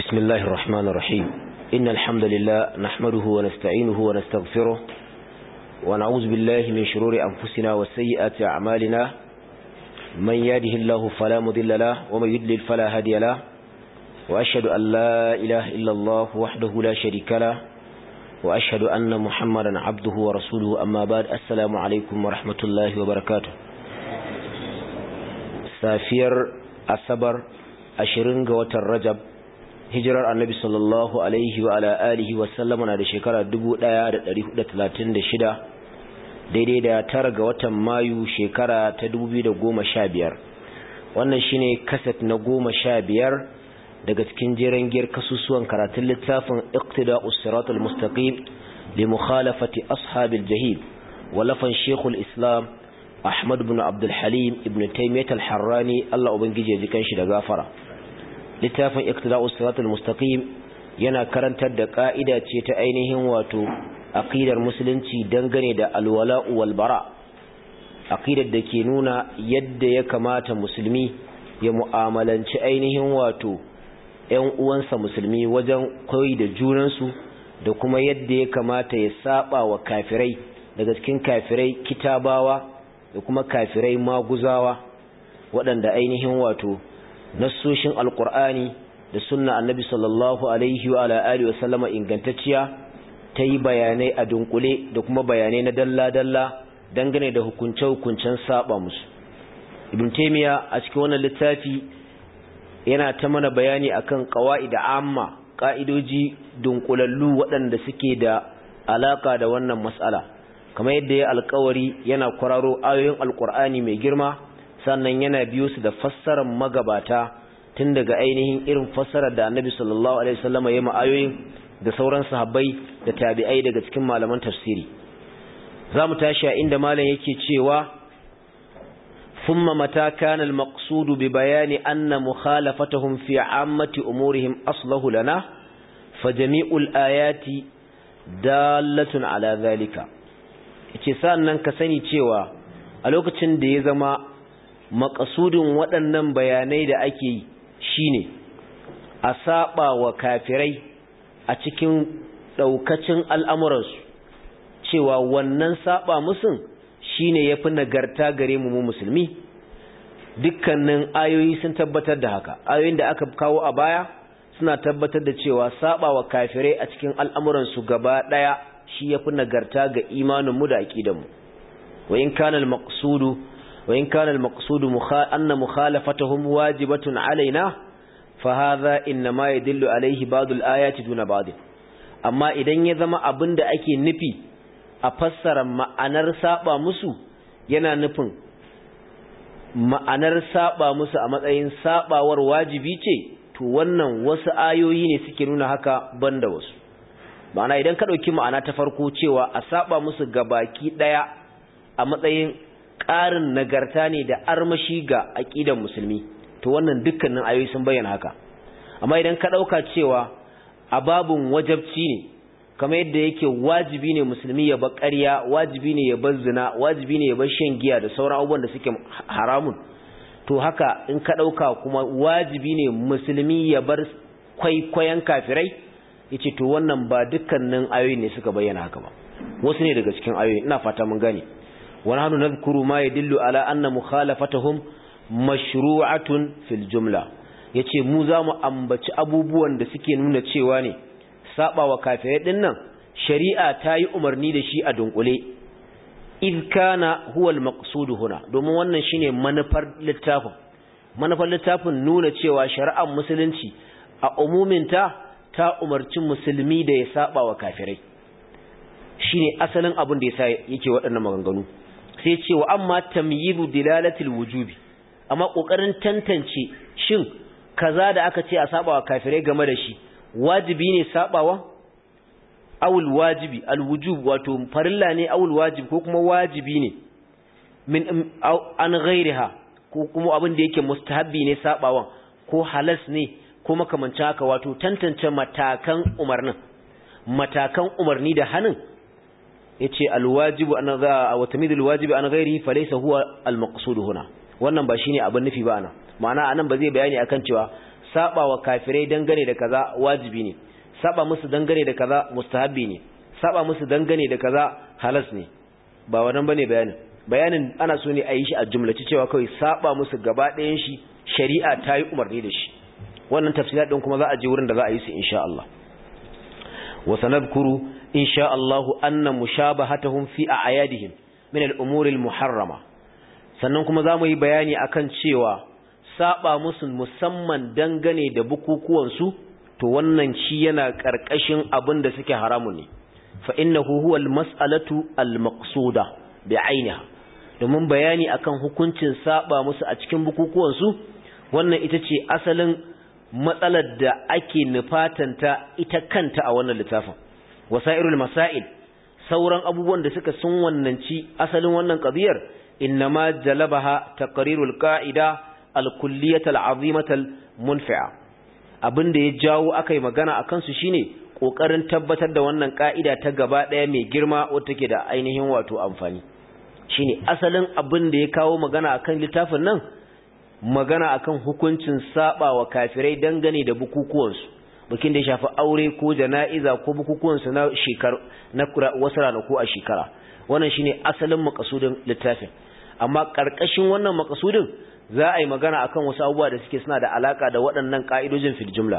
بسم الله الرحمن الرحيم إن الحمد لله نحمده ونستعينه ونستغفره ونعوذ بالله من شرور أنفسنا وسيئات أعمالنا من يهده الله فلا مضل له ومن يضلل فلا هادي له وأشهد أن لا إله إلا الله وحده لا شريك له وأشهد أن محمدا عبده ورسوله أما بعد السلام عليكم ورحمة الله وبركاته سافير أصبر أشرين قوة الرجب hijirar annabi sallallahu alaihi wa ala alihi wa sallama na da shekara 1436 daidai da tara ga watan mayu shekara ta 2015 wannan shine kaset na goma sha biyar daga cikin jeren giyar kasusuwan karatun littafin iqtida'us siratal mustaqim li mukhalafati ashabil jahil walafan shekul islam ahmad ibn abdul halim ibn taymiyyah al-harrani Allah ubangije ya ji kanshi da gafara littafin iqtida'us siratal mustaqim yana karantar da ka'ida ce ta ainihin wato aqidar musulunci dangane da alwala'u wal bara aqidar da ke nuna yadda ya kamata musulmi ya mu'amalanci ainihin wato ƴan uwansa musulmi wajen koyi da junansu da kuma yadda ya kamata ya saba wa kafirai daga cikin kafirai kitabawa da kuma kafirai maguzawa waɗanda ainihin wato nassoshin alkur'ani da sunna annabi sallallahu alaihi wa ala alihi wasallama ingantacciya ta yi bayanai a dunkule da kuma bayanai na dalla-dalla dangane da hukunce-hukuncen saba musu ibn taymiya a cikin wannan littafi yana ta mana bayani akan qawaida amma ka'idoji dunkulallu waɗanda suke da alaka da wannan mas'ala kamar yadda ya alkawari yana kwararo ayoyin alkur'ani mai girma sannan yana biyo su da fassarar magabata tun daga ainihin irin fassarar da annabi sallallahu alaihi wasallam ya ma'ayoyin da sauran sahabbai da tabi'ai daga cikin malaman tafsiri zamu tashi a inda malam yake cewa thumma mata kana al-maqsud bi bayani anna mukhalafatuhum fi 'ammati umurihim aslahu lana fa jami'ul ayati dalatun ala zalika yace sannan ka sani cewa a lokacin da ya zama makasudin waɗannan bayanai da ake yi shine a saba wa kafirai a cikin ɗaukacin al'amuransu cewa wannan saba musun shine yafi nagarta gare mu musulmi dukkanin ayoyi sun tabbatar da haka ayoyin da aka kawo a baya suna tabbatar da cewa saba wa kafirai a cikin al'amuransu gaba ɗaya shi yafi nagarta ga imaninmu da aƙidanmu wa in kana al-maqsudu وإن كان المقصود مخا... أن مخالفتهم واجبة علينا فهذا إنما يدل عليه بعض الآيات دون بعض أما إذن يذم أبن دا أكي نفي أفسر معنر سابا مسو yana nufin ma'anar saba musu a matsayin sabawar wajibi ce to wannan wasu ayoyi ne suke nuna haka banda wasu ma'ana idan ka ɗauki ma'ana ta farko cewa a saba musu gabaki ɗaya a matsayin ƙarin nagarta ne da armashi ga aƙidan musulmi to wannan dukkanin ayoyi sun bayyana haka amma idan ka ɗauka cewa a babun wajabci ne kamar yadda yake wajibi ne musulmi ya bar ƙarya wajibi ne ya bar zina wajibi ne ya bar shan giya da sauran abubuwan da suke haramun to haka in ka ɗauka kuma wajibi ne musulmi ya bar kwaikwayon kafirai yace to wannan ba dukkanin ayoyi ne suka bayyana haka ba wasu ne daga cikin ayoyi ina fata mun gane ونحن نذكر ما يدل على أن مخالفتهم مشروعة في الجملة yace mu za mu ambaci abubuwan da suke nuna cewa ne saba wa kafirai din nan shari'a ta yi umarni da shi a dunkule id kana huwa al-maqsud huna domin wannan shine manufar littafin manufar littafin nuna cewa shari'ar musulunci a umuminta ta umarci musulmi da ya saba wa kafirai shine asalin abin da yasa yake waɗannan maganganu sai ce wa amma tamyizu dilalatil wujubi amma kokarin tantance shin kaza da aka ce a sabawa kafirai game da shi wajibi ne sabawa awul wajibi alwujub wato farilla ne awul wajib ko kuma wajibi ne min an ghairiha ko kuma abin da yake mustahabbi ne sabawan ko halas ne ko makamancin haka wato tantance matakan umarnin matakan umarni da hanin yace alwajibu an za wa tamidul wajibi an ghairihi falaysa huwa almaqsud huna wannan ba shine abin nufi ba ana ma'ana anan ba zai bayani akan cewa saba wa kafirai dangane da kaza wajibi ne saba musu dangane da kaza mustahabbi ne saba musu dangane da kaza halas ne ba wannan bane bayanin bayanin ana so ne a yi shi a jumlaci cewa kawai saba musu gaba ɗayan shi shari'a ta yi umarni da shi wannan tafsirat din kuma za a je wurin da za a yi su insha Allah wa sanadkuru insha Allah anna mushabahatahum fi a'yadihim min al-umuri al-muharrama sannan kuma za mu yi bayani akan cewa saba musu musamman dangane da bukukuwan su to wannan shi yana karkashin abin da suke haramun ne fa innahu huwa al-mas'alatu al-maqsuda bi'ainiha domin bayani akan hukuncin saba musu a cikin bukukuwan su wannan ita ce asalin matsalar da ake nufatanta ita kanta a wannan littafin wasairul masail sauran abubuwan da suka sun wannanci asalin wannan qadiyar innama jalabaha taqrirul qa'ida al-kulliyah al-azimah al-munfi'a abinda ya jawo akai magana akan su shine kokarin tabbatar da wannan ka'ida ta gaba daya mai girma wacce take da ainihin wato amfani shine asalin abin da ya kawo magana akan littafin nan magana akan hukuncin saba wa kafirai dangane da bukukuwansu bikin da ya shafi aure ko jana'iza ko bukukuwansu na shekar na wasu ranaku a shekara wannan shine asalin makasudin littafin amma karkashin wannan makasudin za a yi magana akan wasu abubuwa da suke suna da alaka da waɗannan ka'idojin fil jumla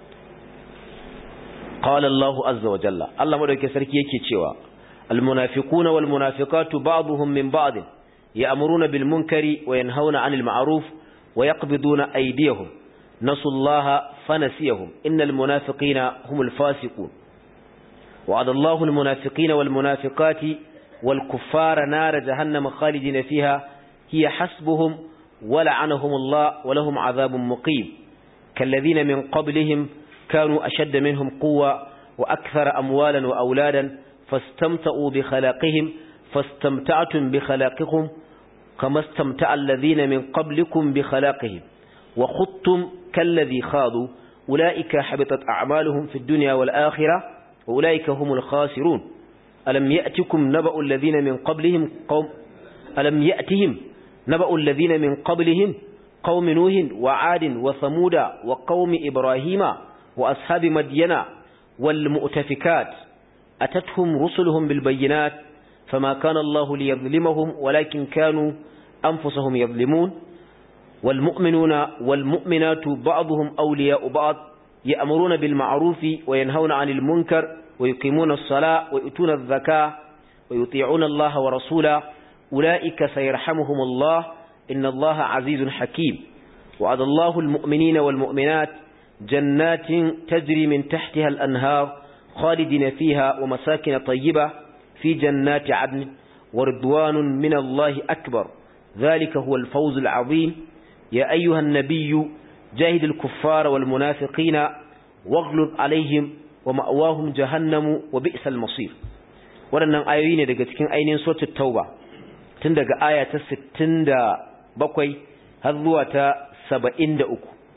qala Allah azza wa jalla Allah madauke sarki yake cewa al munafiquna wal munafiqatu ba'dhum min ba'd ya'muruna bil munkari wa yanhauna 'anil ma'ruf ويقبضون أيديهم نسوا الله فنسيهم إن المنافقين هم الفاسقون وعد الله المنافقين والمنافقات والكفار نار جهنم خالدين فيها هي حسبهم ولعنهم الله ولهم عذاب مقيم كالذين من قبلهم كانوا أشد منهم قوة وأكثر أموالا وأولادا فاستمتعوا بخلاقهم فاستمتعتم بخلاقكم كما استمتع الذين من قبلكم بخلاقهم وخضتم كالذي خاضوا أولئك حبطت أعمالهم في الدنيا والآخرة وأولئك هم الخاسرون ألم يأتكم نبأ الذين من قبلهم قوم ألم يأتهم نبأ الذين من قبلهم قوم نوح وعاد وثمود وقوم إبراهيم وأصحاب مدينة والمؤتفكات أتتهم رسلهم بالبينات فما كان الله ليظلمهم ولكن كانوا أنفسهم يظلمون والمؤمنون والمؤمنات بعضهم أولياء بعض يأمرون بالمعروف وينهون عن المنكر ويقيمون الصلاة ويؤتون الزكاة ويطيعون الله ورسوله أولئك سيرحمهم الله إن الله عزيز حكيم وعد الله المؤمنين والمؤمنات جنات تجري من تحتها الأنهار خالدين فيها ومساكن طيبة في جنات عدن ورضوان من الله أكبر ذلك هو الفوز العظيم يا أيها النبي جاهد الكفار والمنافقين واغلظ عليهم ومأواهم جهنم وبئس المصير waɗannan ayoyi ne daga cikin ainihin suratul tauba tun daga aya ta 67 har zuwa ta 73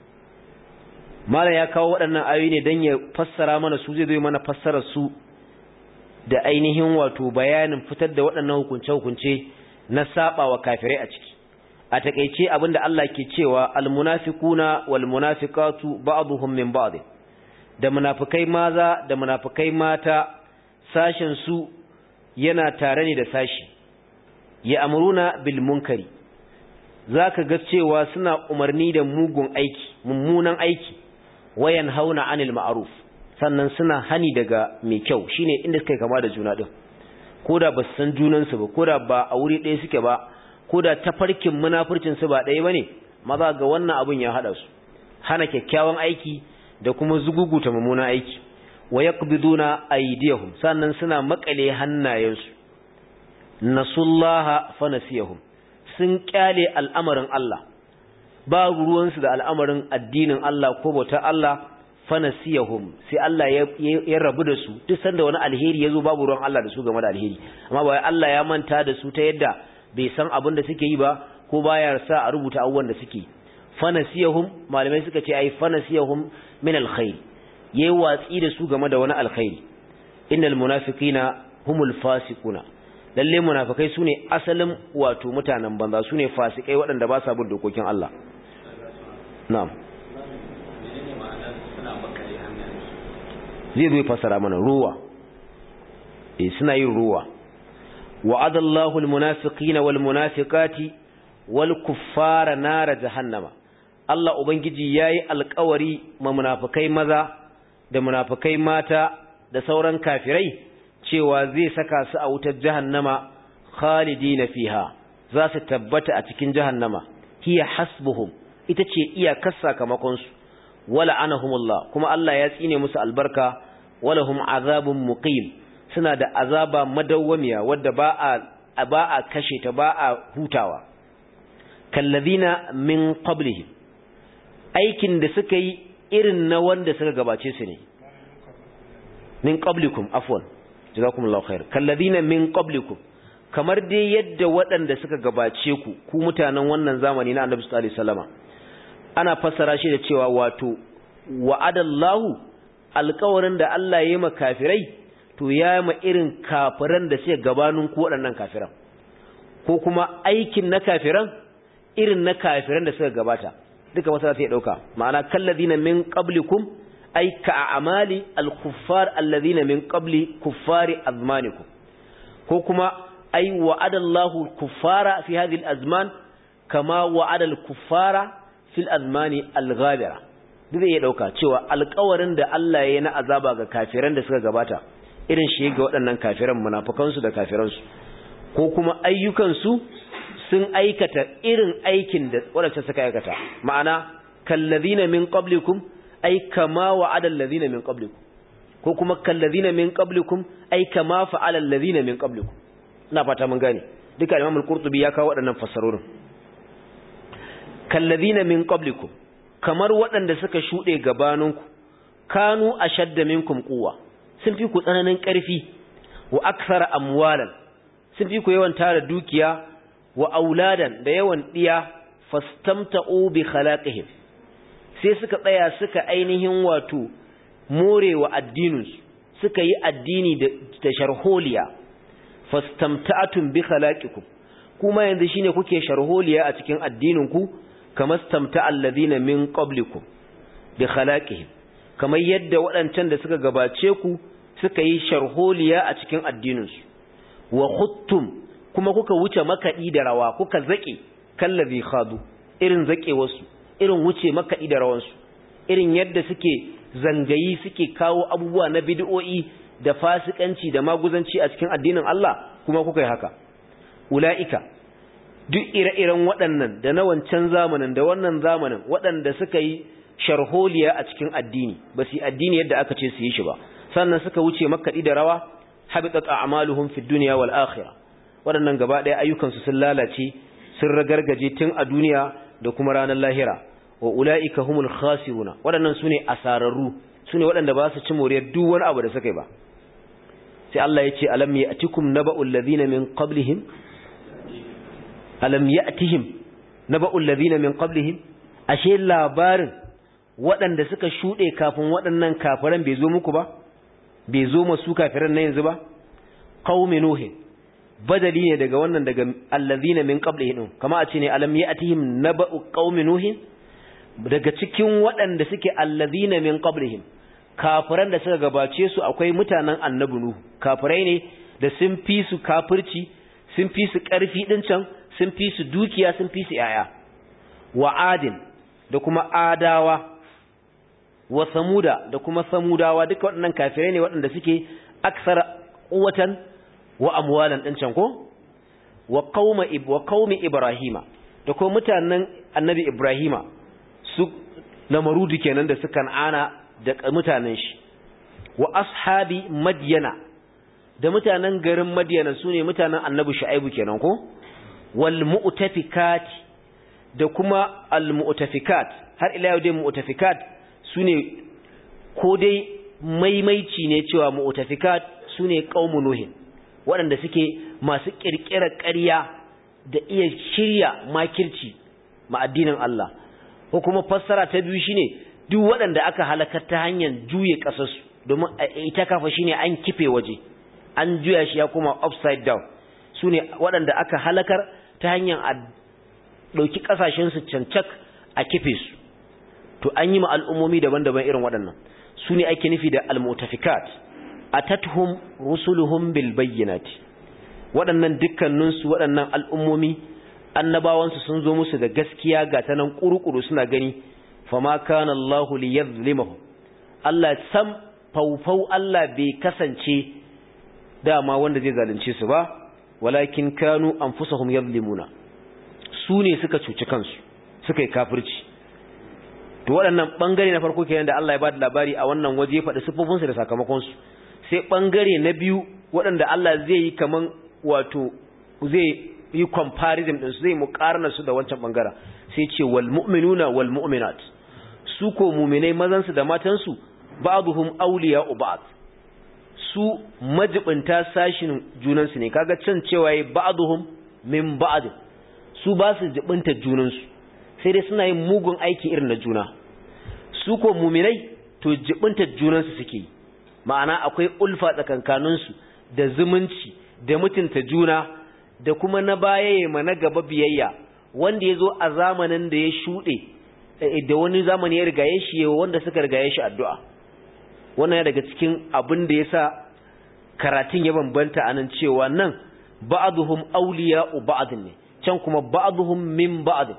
mala ya kawo waɗannan ayoyi ne don ya fassara mana su zai zo mana fassarar su da ainihin wato bayanin fitar da waɗannan hukunce-hukunce na saba wa kafirai a ciki a takeice abinda Allah ke cewa almunafiquna walmunafiqatu ba'dhum min ba'd da munafikai maza da munafikai mata sashin su yana tare ne da sashi ya amruna bil munkari zaka ga cewa suna umarni da mugun aiki mummunan aiki wayan hauna anil ma'ruf sannan suna hani daga mai kyau shine inda suka kama da juna din koda ba su san junansu ba koda ba a wuri ɗaya suke ba koda tafarkin munafurcin su ba ɗaya bane maza ga wannan abun ya hada su hana kyakkyawan aiki da kuma zuguguta mummunan aiki wa yaqbiduna aydiyahum sannan suna makale hannayensu nasullaha fanasiyahum sun kyale al'amarin Allah ba ruwansu da al'amarin addinin Allah ko bautar Allah fanasiyahum sai Allah ya rabu da su duk sanda wani alheri yazo babu ruwan Allah da su game da alheri amma ba Allah ya manta da su ta yadda bai san abin da suke yi ba ko baya sa a rubuta abubuwan da suke fanasiyahum malamai suka ce ai fanasiyahum min alkhair yayi watsi da su game da wani alkhairi innal munafiqina humul fasiquna lalle munafikai sune asalin wato mutanen banza sune fasikai waɗanda ba sa bin dokokin Allah na'am zai zo fasara mana ruwa eh suna yin ruwa wa'adallahu almunafiqina walmunafiqati walkuffara nar jahannama Allah ubangiji yayi alƙawari ma munafikai maza da munafikai mata da sauran kafirai cewa zai saka su a wutar jahannama khalidina fiha za su tabbata a cikin jahannama hiya hasbuhum ita ce iyakar sakamakon su wala anahumullah kuma Allah ya tsine musu albarka walahum azabun muqim suna da azaba madawwamiya wadda ba a ba a kashe ta ba a hutawa kallazina min qablihim aikin da suka yi irin na wanda suka gabace su ne min qablikum afwan jazakumullahu khair kallazina min qablikum kamar dai yadda waɗanda suka gabace ku ku mutanen wannan zamani na Annabi sallallahu alaihi wasallama ana fassara shi da cewa wato wa'adallahu alƙawarin da Allah ya yi ma kafirai to ya ma irin kafiran da suke gabanin ku waɗannan kafiran ko kuma aikin na kafiran irin na kafiran da suka gabata duka masala sai dauka ma'ana kalladina min qablikum ay ka'amali al-kuffar alladhina min qabli kuffari azmanikum ko kuma ay wa'ada Allahu al-kuffara fi hadhihi al-azman kama wa'ada al-kuffara fil azmani al-ghabira duk ya dauka cewa alƙawarin da Allah ya yi na azaba ga kafiran da suka gabata irin shi ga waɗannan kafiran munafukansu da kafiransu ko kuma ayyukansu sun aikata irin aikin da waɗanda suka aikata ma'ana kallazina min qablikum ay kama wa'ada allazina min qablikum ko kuma kallazina min qablikum ay kama fa'ala allazina min qablikum ina fata mun gane duka Imam al-Qurtubi ya kawo waɗannan fassarorin kallazina min qablikum kamar waɗanda suka shuɗe gabaninku kanu ashadda minkum quwwa sun fi ku tsananin ƙarfi wa aksara amwalan sun fi ku yawan tara dukiya wa auladan da yawan ɗiya fastamta'u bi khalaqihim sai suka tsaya suka ainihin wato morewa addininsu suka yi addini da sharholiya fastamta'atum bi khalaqikum kuma yanzu shine kuke sharholiya a cikin addininku kamar stamta'a alladhina min qablikum bi khalaqihim kamar yadda waɗancan da suka gabace ku suka yi sharholiya a cikin addininsu wa khuttum kuma kuka wuce makaɗi da rawa kuka zaƙe kallabi khadu irin zaƙe wasu irin wuce makaɗi da rawansu irin yadda suke zangayi suke kawo abubuwa na bid'o'i da fasikanci da maguzanci a cikin addinin Allah kuma kuka yi haka ula'ika duk ire-iren waɗannan da na wancan zamanin da wannan zamanin waɗanda suka yi sharholiya a cikin addini ba su yi addini yadda aka ce su yi shi ba sannan suka wuce makaɗi da rawa habitat a'maluhum fid dunya wal akhirah waɗannan gaba ɗaya ayyukansu sun lalace sun ragargaje tun a duniya da kuma ranar lahira wa ula'ika humul khasiruna waɗannan sune asararru sune waɗanda ba su ci moriyar duk wani abu da suka yi ba sai Allah ya ce alam ya'tikum naba'ul ladina min qablihim alam ya'tihim naba'ul ladina min qablihim ashe labarin waɗanda suka shuɗe kafin waɗannan kafiran bai zo muku ba bai zo masu kafiran na yanzu ba qaumi nuhin badali ne daga wannan daga allazina min qablihim kama a ce ne alam ya'tihim naba'u qaumi nuhin daga cikin waɗanda suke allazina min qablihim kafiran da suka gabace su akwai mutanen annabi nuhu kafirai ne da sun fi su kafirci sun fi su ƙarfi din can sun fi su dukiya sun fi su yaya wa adin da kuma adawa wa samuda da kuma samudawa duka waɗannan kafirai ne waɗanda suke aksar quwwatan wa amwalan din can ko wa qauma wa qaumi ibrahima da kuma mutanen annabi ibrahima su lamarudu kenan da suka ana da mutanen shi wa ashabi madyana da mutanen garin madyana sune mutanen annabi shu'aibu kenan ko wal mu'tafikat da kuma al mu'tafikat har ila yau dai mu'tafikat sune ko dai maimaici ne cewa mu'tafikat sune qaumu nuhin waɗanda suke masu ƙirƙirar ƙarya da iya shirya makirci ma addinin Allah ko kuma fassara ta biyu shine duk waɗanda aka halakar ta hanyar juye ƙasarsu domin ita kafa shine an kife waje an juya shi ya koma upside down su ne waɗanda aka halakar ta hanyar a ɗauki ƙasashensu cancak a kife su to an yi ma al'ummomi daban-daban irin waɗannan su ne ake nufi da almutafikat atatuhum rusuluhum bil bayyinati waɗannan dukkaninsu waɗannan al'ummomi annabawansu sun zo musu da gaskiya ga ta nan ƙuruƙuru suna gani fama kana Allahu li yadhlimahum Allah sam faufau Allah bai kasance dama wanda zai zalunce su ba walakin kanu anfusahum yadhlimuna su ne suka cuci kansu suka yi kafirci to waɗannan bangare na farko kenan da Allah ya bada labari a wannan waje ya faɗi sifofinsu da sakamakonsu sai bangare na biyu waɗanda Allah zai yi kaman wato zai yi comparison din su zai muƙarna su da wancan bangara sai ce wal mu'minuna wal mu'minat su ko mu'minai mazan su da matan su ba'dhum awliya'u ba'd su majibinta sashin junan su ne kaga can cewa yayi ba'dhum min ba'd su ba su jibinta junan su sai dai suna yin mugun aiki irin na juna su ko mu'minai to jibinta junan su suke ma'ana akwai ulfa tsakankanin su da zumunci da mutunta juna da kuma na baya ya ma na gaba biyayya wanda ya zo a zamanin da ya shuɗe da wani zamani ya rigaye shi wanda suka rigaye shi addu'a wannan ya daga cikin abin da ya sa karatun ya bambanta a nan cewa nan ba'aduhum auliya ba'adun ne can kuma ba'aduhum min ba'adun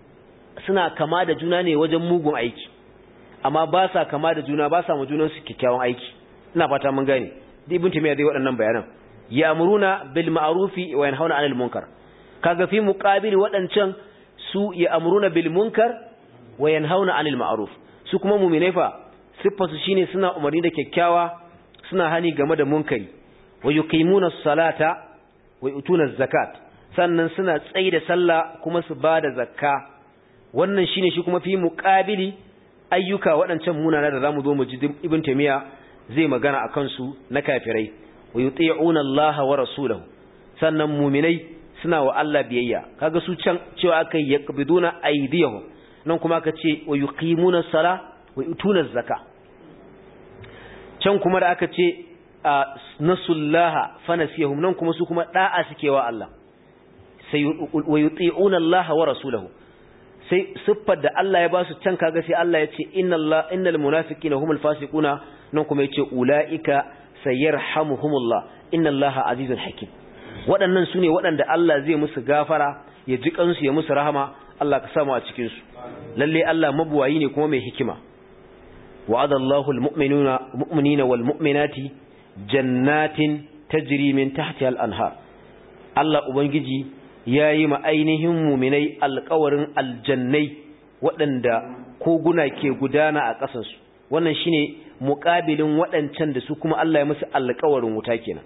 suna kama da juna ne wajen mugun aiki amma ba sa kama da juna ba sa ma junansu kyakkyawan aiki ina fata mun gane da ibn taymiya zai waɗannan bayanan ya'muruna bil ma'rufi wa yanhauna 'anil munkar kaga fi muqabil wadancan su ya'muruna bil munkar wa yanhauna 'anil ma'ruf su kuma mu'minai fa sifatu shine suna umarni da kyakkyawa suna hani game da munkari wa yuqimuna as-salata wa yutuna az-zakat sannan suna tsaida sallah kuma su bada zakka wannan shine shi kuma fi muqabili ayyuka wadancan munana da zamu zo mu ji ibn taymiya zai magana akan su na kafirai wa yuti'una Allah wa rasulahu sannan mu'minai suna wa Allah biyayya kaga su can cewa akai yaqbiduna aydiyahum nan kuma aka ce wa yuqimuna sala wa yutuna zakka can kuma da aka ce nasullaha fanasiyahum nan kuma su kuma da'a suke wa Allah sai wa yuti'una Allah wa rasulahu sai siffar da Allah ya ba su can kaga sai Allah ya ce inna Allah innal munafiqina humul fasiquna nan kuma yace ulaika sayarhamuhumullah inna allaha azizun hakim waɗannan su ne waɗanda Allah zai musu gafara ya ji kansu ya musu rahama Allah ka samu a cikin su lalle Allah mabuwayi ne kuma mai hikima wa'ada Allahu almu'minuna mu'minina wal mu'minati jannatin tajri min tahtiha al-anhar Allah ubangiji yayi ma ainihin mu'minai alƙawarin aljannai waɗanda koguna ke gudana a ƙasansu wannan shine muƙabilin waɗancan da su kuma Allah ya musu alƙawarin wuta kenan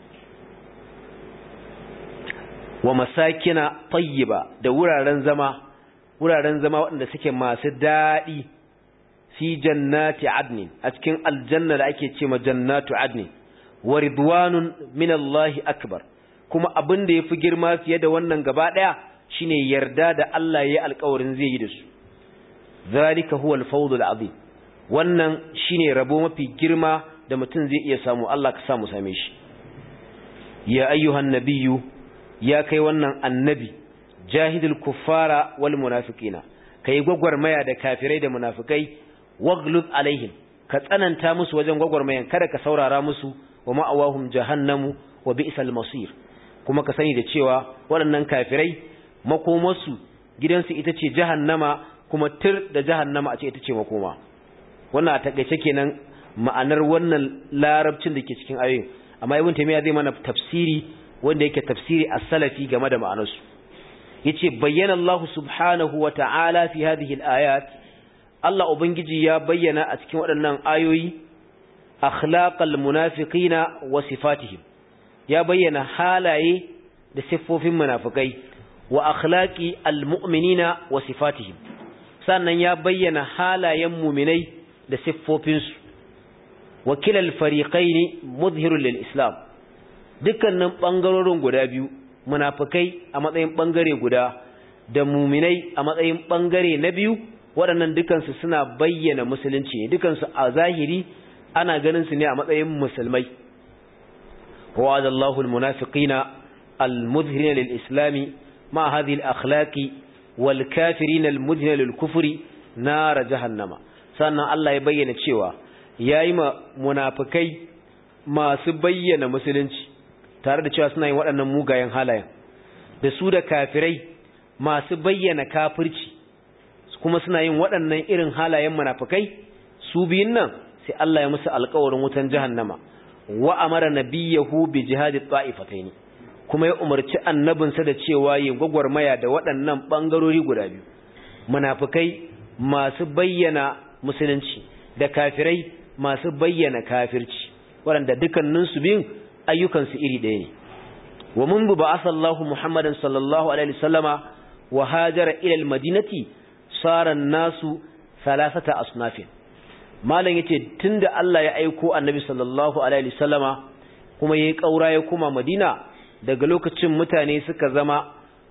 wa masakina tayyiba da wuraren zama wuraren zama waɗanda suke masu daɗi fi jannati adnin a cikin aljanna da ake ce ma jannatu adnin wa ridwanun min Allah akbar kuma abin da yafi girma fiye da wannan gaba ɗaya shine yarda da Allah ya alƙawarin zai yi da su zalika huwa al-fawz al-azim wannan shine rabo mafi girma da mutum zai iya samu Allah ka samu same shi ya ayyuhan nabiyyu ya kai wannan annabi jahidul kuffara wal munafiqina kai gwagwarmaya da kafirai da munafikai waglud alaihim ka tsananta musu wajen gwagwarmayan kada ka saurara musu wa ma'awahum jahannamu wa bi'sal masir kuma ka sani da cewa waɗannan kafirai makomarsu gidansu ita ce jahannama kuma tir da jahannama a ce ita ce makoma wannan a takaice kenan ma'anar wannan larabcin da ke cikin ayoyin amma ibn taymiya zai mana tafsiri wanda yake tafsiri as-salafi game da ma'anarsu yace bayyana Allah subhanahu wa ta'ala fi hadhihi al-ayat Allah ubangiji ya bayyana a cikin waɗannan ayoyi akhlaqal munafiqina wa sifatihim ya bayyana halaye da siffofin munafikai wa akhlaqi al-mu'minina wa sifatihim sannan ya bayyana halayen mu'minai da siffofinsu wakilal fariqaini muzhirul lil islam dukkanin bangarorin guda biyu munafikai a matsayin bangare guda da muminai a matsayin bangare na biyu waɗannan dukansu suna bayyana musulunci ne dukansu a zahiri ana ganin su ne a matsayin musulmai wa'ada Allahu almunafiqina almuzhirina lil islami ma hadhihi al-akhlaqi wal kafirina almudhina lil kufri nar jahannama sannan Allah ya bayyana cewa yayi ma munafikai masu bayyana musulunci tare da cewa suna yin waɗannan mugayen halayen da su da kafirai masu bayyana kafirci kuma suna yin waɗannan irin halayen munafikai su biyun nan sai Allah ya musu alƙawarin wutan jahannama wa amara nabiyahu bi jihadi ta'ifatayn kuma ya umarci annabinsa da cewa yin gwagwarmaya da waɗannan bangarori guda biyu munafikai masu bayyana musulunci da kafirai masu bayyana kafirci waɗanda dukkaninsu biyun ayyukansu iri ɗaya ne wa mundu ba'atha Allahu Muhammadan sallallahu alaihi wasallama wa hajara ila al-madinati sara nasu thalathata asnafin malam yace tunda Allah ya aiko annabi sallallahu alaihi wasallama kuma yayi kaura ya kuma Madina daga lokacin mutane suka zama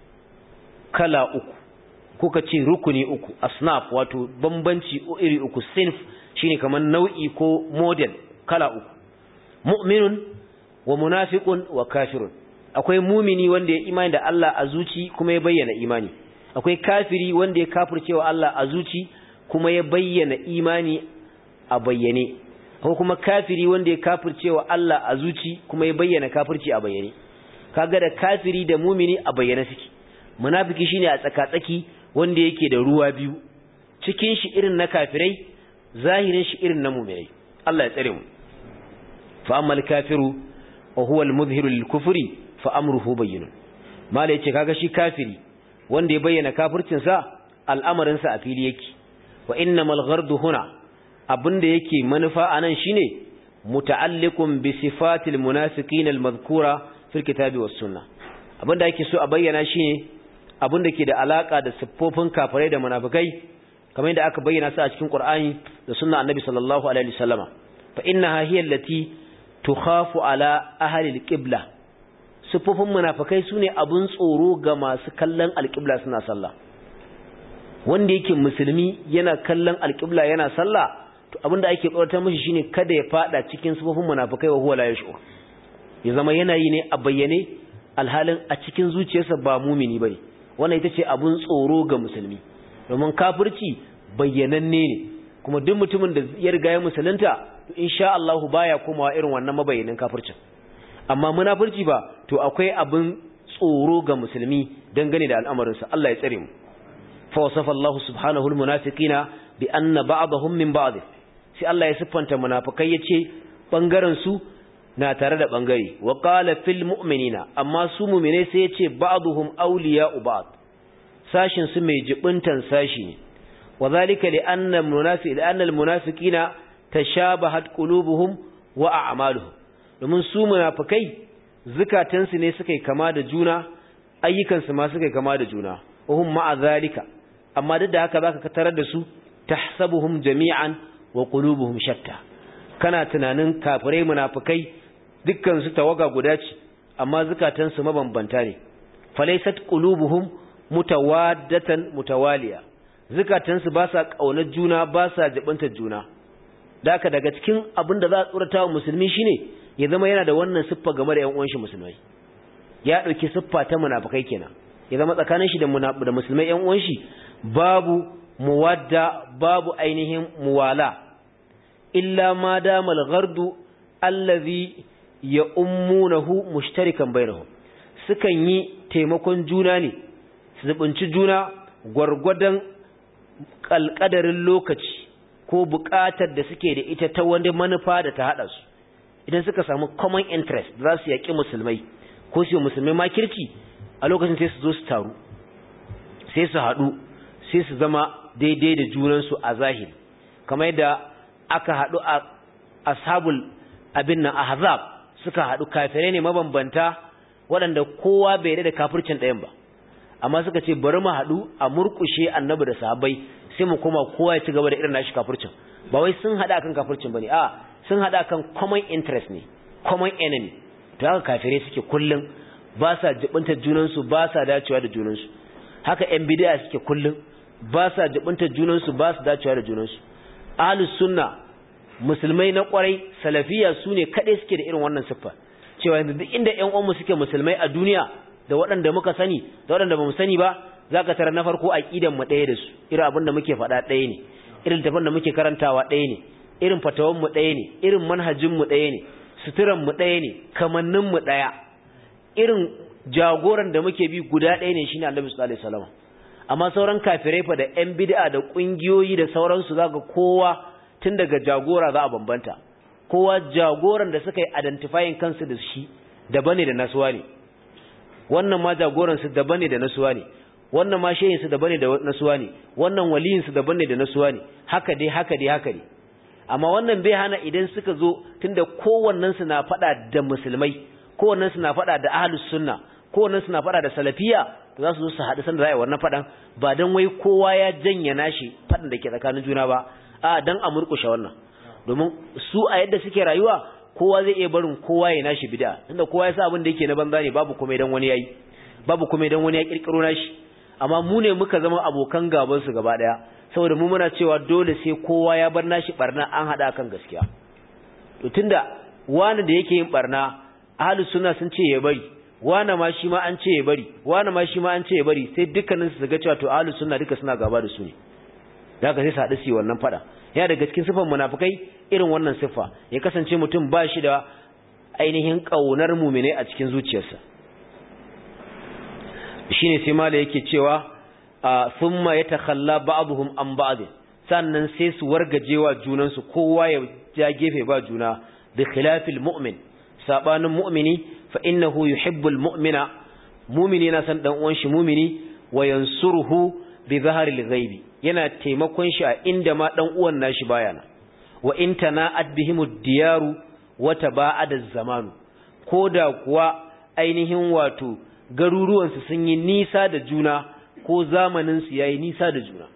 kala uku kuka ce rukuni uku asnaf wato bambanci iri uku sinf shine kamar nau'i ko model kala uku mu'minun wa munafiqun wa kafirun akwai mumini wanda ya imani da Allah a zuci kuma ya bayyana imani akwai kafiri wanda ya kafircewa Allah a zuci kuma ya bayyana imani a bayyane akwai kuma kafiri wanda ya kafircewa Allah a zuci kuma ya bayyana kafirci a bayyane kaga da kafiri da mumini a bayyane suke munafiki shine a tsaka-tsaki wanda yake da ruwa biyu cikin shi irin na kafirai zahirin shi irin na muminai Allah ya tsare mu fa ammal kafiru wa huwa al-mudhhiru lil-kufri fa amruhu bayyinun mala yace kaga shi kafiri wanda ya bayyana kafircin sa al'amarin sa a fili yake wa innamal ghardu huna abinda yake manufa anan shine muta'alliqun bi sifatil munafiqin al-madhkura fil kitabi was sunnah abinda yake so a bayyana shine abinda ke da alaka da siffofin kafirai da munafikai kamar yadda aka bayyana su a cikin Qur'ani da sunna Annabi sallallahu alaihi wasallama fa innaha hiya allati tukhafu ala ahli al-qibla siffofin munafikai sune abun tsoro ga masu kallon al-qibla suna sallah wanda yake musulmi yana kallon al-qibla yana sallah to abinda ake tsoratar mishi shine kada ya fada cikin siffofin munafikai wa huwa la yash'ur ya zama yana yi ne a bayyane alhalin a cikin zuciyarsa ba mumini bane wannan ita ce abun tsoro ga musulmi domin kafirci bayyananne ne kuma duk mutumin da ya riga ya musulunta to insha Allah baya komawa irin wannan mabayyanin kafircin amma munafirci ba to akwai abun tsoro ga musulmi dangane da al'amarin sa Allah ya tsare mu fa wasafa Allah subhanahu almunafiqina bi anna ba'dahum min ba'd sai Allah ya siffanta munafikai yace bangaren su na tare da bangare wa qala fil mu'minina amma su mu'mine sai yace ba'dhum awliya'u ba'd sashin su mai jibuntan sashi ne وذلك لأن المنافق لأن المنافقين تشابهت قلوبهم وأعمالهم domin su munafikai zukatansu ne suka kama da juna ayyukansu ma suka kama da juna wahum ma'a zalika amma duk da haka zaka tarar da su tahsabuhum jami'an wa qulubuhum shatta kana tunanin kafirai munafikai dukkan su tawaga guda ce amma zukatansu mabambanta ne falaysat qulubuhum mutawaddatan mutawaliya zukatansu ba sa ƙaunar juna ba sa jabantar juna da haka daga cikin abin da za a tsorata wa musulmi shine ya zama yana da wannan siffa game da 'yan uwanshi musulmai ya ɗauki siffa ta munafikai kenan ya zama tsakanin shi da da musulmai 'yan uwanshi babu muwadda babu ainihin muwala illa ma damal ghardu allazi ya ummunahu mushtarikan bainahum sukan yi taimakon juna ne su zubunci juna gwargwadon kalkadarin lokaci ko buƙatar da suke da ita ta wani manufa da ta haɗa su idan suka samu common interest za su yaƙi musulmai ko su yi musulmai makirci a lokacin sai su zo su taru sai su haɗu sai su zama daidai da junansu a zahiri kamar yadda aka haɗu a ashabul abin nan ahzab suka haɗu kafirai ne mabambanta waɗanda kowa bai da kafircin ɗayan ba amma suka ce bari mu haɗu a murƙushe annabi da sahabbai sai mu koma kowa ya ci gaba da irin nashi kafircin ba wai sun haɗa akan kafircin bane a sun haɗa akan common interest ne common enemy to haka kafirai suke kullum ba sa jibinta junansu ba sa dacewa da junansu haka yan bid'a suke kullum ba sa jibinta junansu ba su dacewa da junansu ahlus sunna musulmai na kwarai salafiya su ne kaɗai suke da irin wannan siffa cewa yanzu duk inda ƴan uwanmu suke musulmai a duniya da waɗanda muka sani da waɗanda ba mu sani ba za ka tara na farko aƙidan mu ɗaya da su irin abin da muke faɗa ɗaya ne irin tafin da muke karantawa ɗaya ne irin fatawan mu ɗaya ne irin manhajin mu ɗaya ne suturan mu ɗaya ne kamannin mu ɗaya irin jagoran da muke bi guda ɗaya ne shine Annabi sallallahu alaihi wasallam amma sauran kafirai fa da ƴan bid'a da kungiyoyi da sauransu zaka kowa tun daga jagora za a bambanta kowa jagoran da suka yi identifying kansu da shi daban ne da nasuwa ne wannan ma jagoran su daban ne da nasuwa ne wannan ma shehin su daban ne da nasuwa ne wannan waliyin su daban ne da nasuwa ne haka dai haka dai haka dai amma wannan bai hana idan suka zo tunda kowannen su na fada da musulmai kowannen su na fada da ahlus sunna kowannen su na fada da salafiya to za su zo su haɗu sanda za a yi wannan fadan ba dan wai kowa ya janya nashi fadan da ke tsakanin juna ba a dan a murƙushe wannan domin su a yadda suke rayuwa kowa zai iya barin kowa ya nashi bid'a tunda kowa ya sa abin da yake na banza ne babu kuma idan wani yayi babu kuma idan wani ya kirkiro nashi amma mu ne muka zama abokan gaban su gaba daya saboda mu muna cewa dole sai kowa ya bar nashi barna an hada kan gaskiya to tunda wani da yake yin barna ahlus sunna sun ce ya bari wani ma shi ma an ce ya bari wani ma shi ma an ce ya bari sai dukkanin su ga cewa to ahlus sunna duka suna gaba da su ne daga sai su haɗu su yi wannan fada ya daga cikin siffar munafikai irin wannan siffa ya kasance mutum ba shi da ainihin ƙaunar mumine a cikin zuciyarsa shine sai mala yake cewa thumma yatakhalla ba'dhum an ba'd sannan sai su wargajewa junansu kowa ya ja gefe ba juna bi khilafil mu'min sabanin mu'mini fa innahu yuhibbul mu'mina mu'mini na san dan uwan shi mu'mini wa yansuruhu bi zaharil ghaibi yana taimakon shi a inda ma dan uwan nashi bayana wa in tana'at bihimud diyaru wa taba'ada zamanu koda kuwa ainihin wato garuruwan su sun yi nisa da juna ko zamanin su yayi nisa da juna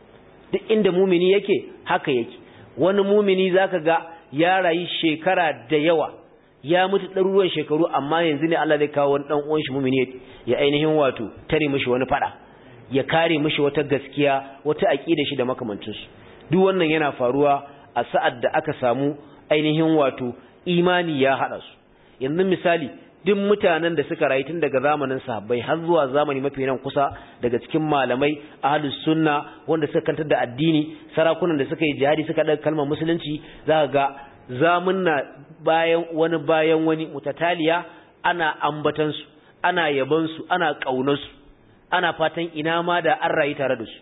duk inda mumini yake haka yake wani mumini zaka ga ya rayu shekara da yawa ya mutu ɗaruruwan shekaru amma yanzu ne Allah zai kawo wani dan uwan shi mumini ya ainihin wato tare mishi wani fada ya kare mishi wata gaskiya wata aqida shi da makamancinsu duk wannan yana faruwa a sa'ad da aka samu ainihin wato imani ya hada su yanzu misali duk mutanen da suka rayu tun daga zamanin sahabbai har zuwa zamani mafi nan kusa daga cikin malamai ahlus sunna wanda suka kantar da addini sarakunan da suka yi jihadi suka daga kalmar musulunci za ga zamunna bayan wani bayan wani mutataliya ana ambatan su ana yaban su ana kaunar su ana fatan ina ma da an rayu tare da su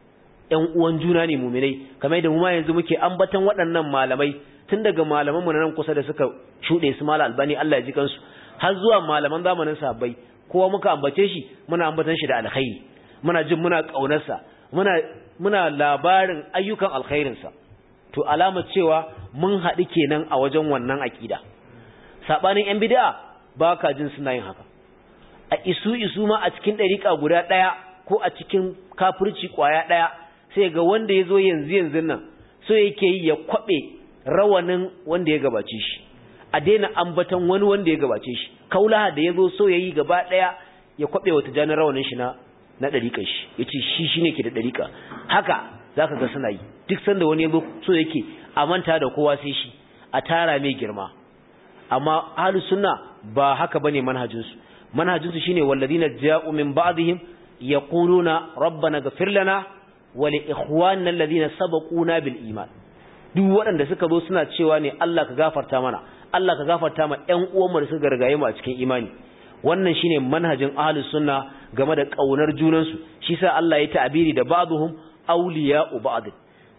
ƴan uwan juna ne muminai kamar da mu ma yanzu muke ambatan waɗannan malamai tun daga malaman mu nan kusa da suka shuɗe su mala albani Allah ya ji kansu har zuwa malaman zamanin sahabbai kowa muka ambace shi muna ambatan shi da alkhairi muna jin muna kaunarsa muna muna labarin ayyukan alkhairinsa to alama cewa mun haɗu kenan a wajen wannan aƙida sabanin yan bid'a ba ka jin suna yin haka a isu isu ma a cikin ɗariƙa guda ɗaya ko a cikin kafirci ƙwaya ɗaya sai ga wanda ya zo yanzu yanzu nan so yake yi ya kwaɓe rawanin wanda ya gabace shi a daina ambatan wani wanda ya gabace shi kaulaha da ya zo so ya yi gaba ɗaya ya kwaɓe wata janin rawanin shi na na ɗariƙar shi ya ce shi shi ne ke da ɗariƙa haka za ka ga suna yi duk sanda wani ya zo so yake a manta da kowa sai shi a tara mai girma amma ahlus sunna ba haka bane manhajinsu manhajinsu shine walladina ja'u min ba'dihim yaquluna rabbana ighfir lana wa li ikhwanina alladhina sabaquna bil iman duk waɗanda suka zo suna cewa ne Allah ka gafarta mana Allah ka gafarta ma ƴan uwanmu da suka gargaye mu a cikin imani wannan shine manhajin ahlus sunna game da kaunar junansu shi sa Allah ya ta'abiri da ba'dhum awliya'u ba'd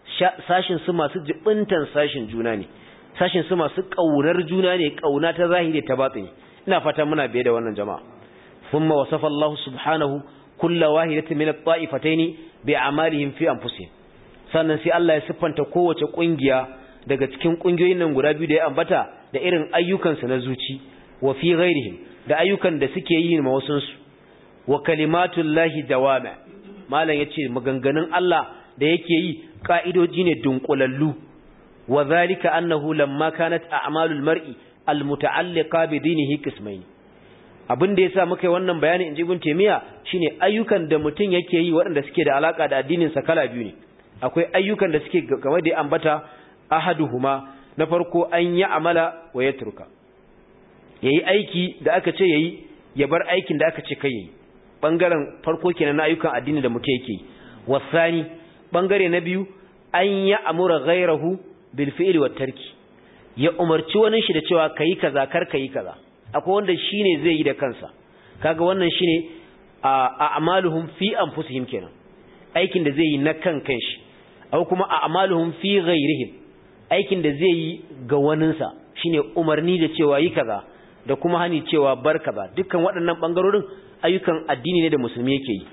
sashin su masu jibintan sashin juna ne sashin su masu kaunar juna ne kauna ta zahiri ta batini ina fata muna biye da wannan jama'a thumma wasafa Allah subhanahu kulla wahidatin min at-ta'ifatayn bi'amalihim fi anfusihim sannan sai Allah ya siffanta kowace kungiya daga cikin kungiyoyin nan guda biyu da ya ambata da irin ayyukansu na zuci wa fi ghairihim da ayyukan da suke yi ma wasun su wa kalimatullahi dawama malam yace maganganun Allah da yake yi ka'idoji ne dunkulallu wa zalika annahu lamma kanat a'malul mar'i almuta'alliqa bi dinihi qismayn abin da yasa muka yi wannan bayani inji ibn taymiya shine ayyukan da mutun yake yi waɗanda suke da alaka da addinin sa kala biyu ne akwai ayyukan da suke game da ambata ahaduhuma na farko an yi amala wa yatruka yayi aiki da aka ce yayi ya bar aikin da aka ce kai yayi bangaren farko kenan na ayyukan addini da mutum yake wasani bangare na biyu an yi amura ghairahu bil fi'li wat tarki ya umarci wani shi da cewa kai kaza kar kai kaza akwai wanda shine zai yi da kansa kaga wannan shine a a'maluhum fi anfusihim kenan aikin da zai yi na kan kanshi aw kuma a'maluhum fi ghairihim aikin da zai yi ga waninsa shine umarni da cewa yi kaza da kuma hani cewa bar kaza dukkan waɗannan bangarorin ayyukan addini ne da musulmi yake yi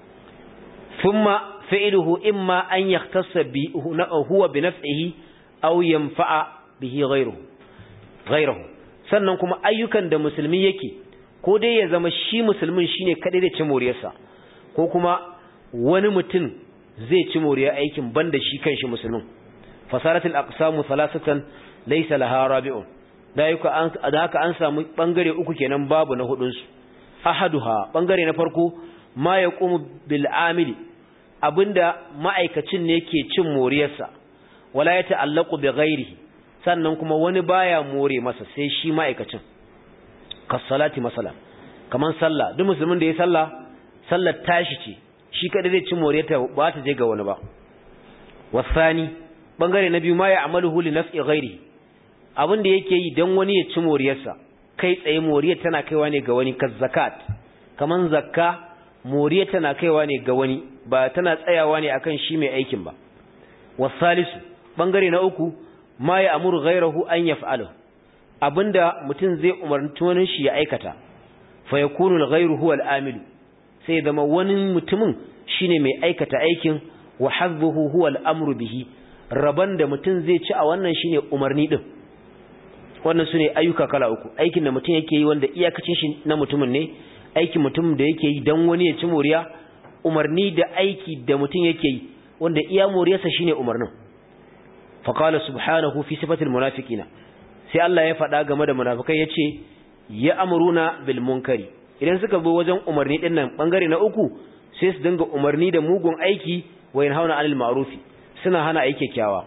thumma fi'luhu imma an yahtassa bi huwa bi nafsihi aw yanfa'a bihi ghayruhu ghayruhu sannan kuma ayyukan da musulmi yake ko dai ya zama shi musulmin shine kadai da ci moriyarsa ko kuma wani mutum zai ci moriyar aikin banda shi kanshi musulmin fasaratul aqsamu thalathatan laysa laha rabi'un da haka an samu bangare uku kenan babu na hudun su ahaduha bangare na farko ma yaqumu bil amili abinda ma'aikacin ne ke cin moriyarsa wala ya ta'allaqu bi ghairihi sannan kuma wani baya more masa sai shi ma'aikacin kasalati masala kaman sallah duk musulmin da ya sallah sallar tashi ce shi kada zai ci moriyarta ba ta je ga wani ba wasani bangare na biyu ma ya amaluhu li naf'i ghairihi abin da yake yi dan wani ya ci moriyarsa kai tsaye moriyar tana kaiwa ne ga wani kazzakat kaman zakka moriyar tana kaiwa ne ga wani ba tana tsayawa ne akan shi mai aikin ba wasalisu bangare na uku ma ya amuru ghairahu an yaf'alu abinda mutum zai umarci wani shi ya aikata fa yakunu al-ghayru huwa al-amilu sai zama wani mutumin shine mai aikata aikin wa hazzuhu huwa al-amru bihi raban da mutum zai ci a wannan shine umarni din wannan sune ayyuka kala uku aikin da mutum yake yi wanda iyakacin shi na mutumin ne aikin mutum da yake yi dan wani ya ci moriya umarni da aiki da mutum yake yi wanda iya moriyarsa shine umarnin faqala subhanahu fi sifatil munafiqina sai Allah ya faɗa game da munafikai yace ya amruna bil munkari idan suka zo wajen umarni din nan bangare na uku sai su dinga umarni da mugun aiki wa yanhauna anil ma'rufi suna hana aiki kyawa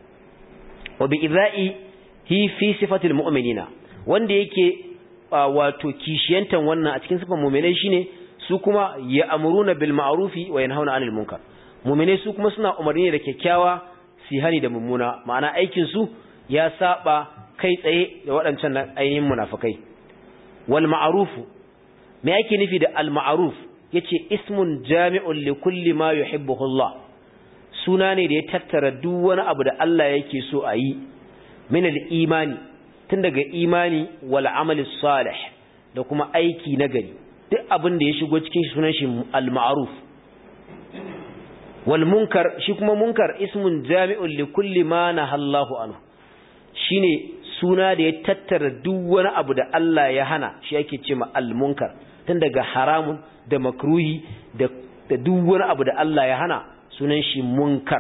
wa bi idha'i hi fi sifatil mu'minina wanda yake wato kishiyantan wannan a cikin sifan mu'minai shine su kuma ya amruna bil ma'rufi wa yanhauna anil munkar mu'minai su kuma suna umarni da kyakkyawa su hani da mummuna ma'ana aikin su ya saba kai tsaye da waɗancan ainihin munafikai wal ma'rufu me yake nufi da al ma'ruf yace ismun jami'un li kulli ma yuhibbuhu Allah suna ne da ya tattara duk wani abu da Allah yake so a yi min al imani tun daga imani wal amali salih da kuma aiki nagari duk abin da ya shigo cikin sunan shi al ma'ruf wal munkar shi kuma munkar ismun jami'un li kulli ma nahallahu anhu shine suna da ya tattara duk wani abu da Allah ya hana shi yake ce ma al munkar tun daga haramun da makruhi da da duk wani abu da Allah ya hana sunan shi munkar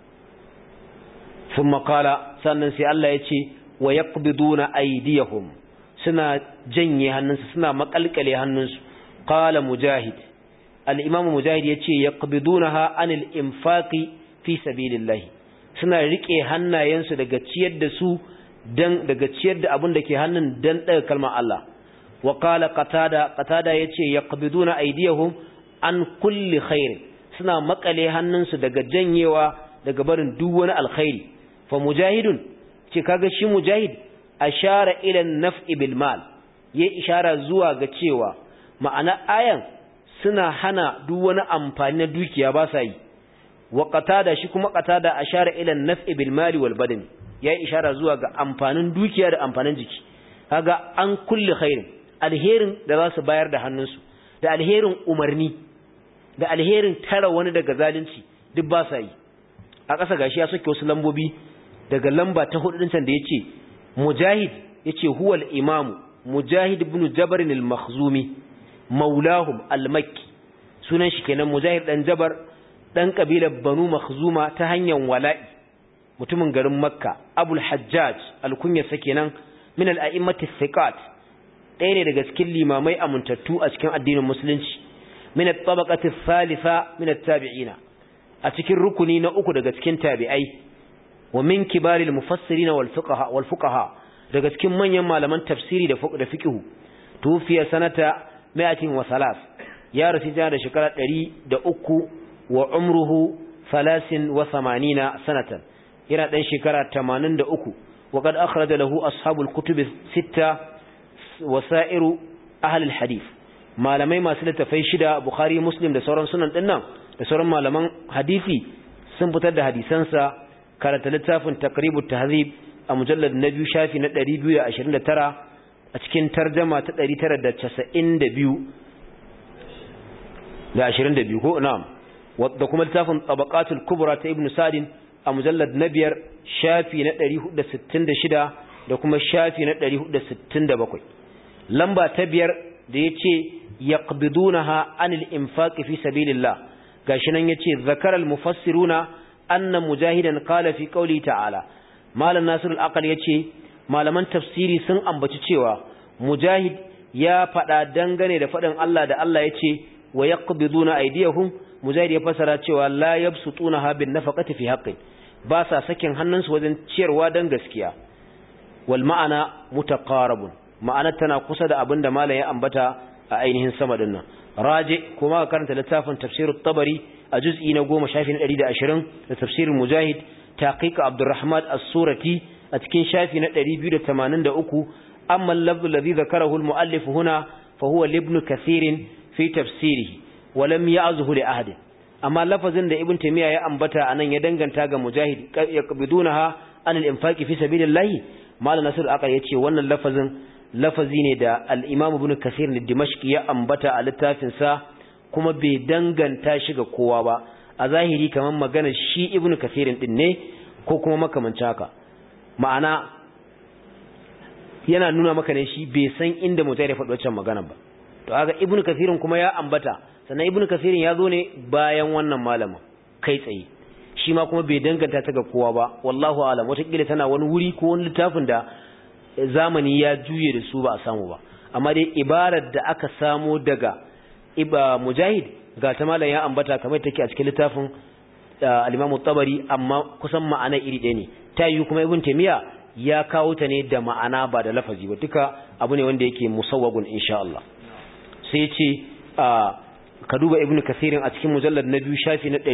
thumma qala sannan sai Allah ya ce wa yaqbiduna aydiyahum suna janye hannunsu suna makalkale hannunsu qala mujahid al-imam mujahid yace yaqbidunaha anil infaqi fi sabilillah suna rike hannayensu daga ciyar da su dan daga ciyar da abin da ke hannun dan daga kalmar Allah wa qala qatada qatada yace yaqbiduna aydiyahum an kulli khair suna makale hannunsu daga janyewa daga barin duk wani alkhairi fa mujahidun ce kaga shi mujahid ashara ila an-naf'i bil mal yayi ishara zuwa ga cewa ma'ana ayan suna hana duk wani amfani na dukiya ba sa yi wa qatada shi kuma qatada ashara ila an-naf'i bil mali wal badan yayi ishara zuwa ga amfanin dukiya da amfanin jiki kaga an kulli khairin alherin da za su bayar da hannunsu da alherin umarni da alherin tara wani daga zalunci duk ba sa yi a ƙasa gashi ya soke wasu lambobi daga lamba ta hudu din da yace mujahid yace huwal imamu mujahid ibn jabr al-makhzumi maulahum al-makki sunan shi kenan mujahid dan jabar dan kabilar banu makhzuma ta hanyar wala'i mutumin garin makka abul hajjaj al-kunyasa kenan min al-a'immati thiqat ɗaya ne daga cikin limamai amintattu a cikin addinin musulunci min at-tabaqati thalitha min at-tabi'ina a cikin rukuni na uku daga cikin tabi'ai wa min kibaril mufassirin wal fuqaha wal fuqaha daga cikin manyan malaman tafsiri da da fiqh tufiya sanata 103 ya rasu jana da shekara 103 wa umruhu 83 sanatan yana dan shekara 83 وقد أخرج له أصحاب الكتب الستة وسائر أهل الحديث malamai masu littafai shida Bukhari Muslim da sauran sunan dinnan da sauran malaman hadisi sun fitar da hadisansa karanta littafin Taqribut Tahzib a mujallad na biyu shafi na 229 a cikin tarjuma ta 992 da 22 ko na'am da kuma littafin Tabaqatul Kubra ta Ibn Sadin a mujallad na biyar shafi na 466 da kuma shafi na 467 lamba ta biyar da ya ce yaqbidunaha anil infaqi fi sabilillah gashi nan yace zakara al mufassiruna anna mujahidan qala fi qawli ta'ala malam nasir al aqal yace malaman tafsiri sun ambaci cewa mujahid ya fada dangane da fadin Allah da Allah yace wa yaqbiduna aydiyahum mujahid ya fasara cewa la yabsutunaha bin nafaqati fi haqqin ba sa sakin hannunsu wajen ciyarwa dan gaskiya wal ma'ana mutaqarabun ma'ana tana kusa da abinda malam ya ambata a ainihin sama dinnan raje kuma ka karanta littafin tafsirut tabari a juz'i na 10 shafi na 120 da tafsirin mujahid taqiq abdurrahman as-surati a cikin shafi na 283 amma al-lafz alladhi dhakarahu al-muallif huna fa huwa ibn kathir fi tafsirihi wa lam ya'zhu li ahad amma lafazin da ibn taymiya ya ambata anan ya danganta ga mujahid yaqbidunaha an al-infaqi fi sabilillah malam nasir aqal yace wannan lafazin lafazi ne da al-imam ibn kathir ne dimashqi ya ambata a littafin sa kuma bai danganta shi ga kowa ba a zahiri kamar magana shi ibn kathir din ne ko kuma makamancin haka ma'ana yana nuna maka ne shi bai san inda mujahid ya faɗi wancan magana ba to kaga ibn kathir kuma ya ambata sannan ibn kathir ya zo ne bayan wannan malamin kai tsaye shi ma kuma bai danganta ta ga kowa ba wallahu alam wataƙila tana wani wuri ko wani littafin da zamani ya juye da su ba a samu ba amma dai ibarar da aka samo daga iba mujahid ga ta malam ya ambata kamar take a cikin littafin al-Imam tabari amma kusan ma'ana iri ɗaya ne ta yi kuma ibn Taymiya ya kawo ta ne da ma'ana ba da lafazi ba duka abu ne wanda yake musawwagun insha Allah sai ya ce ka duba ibn Kathirin a cikin mujallad na biyu shafi na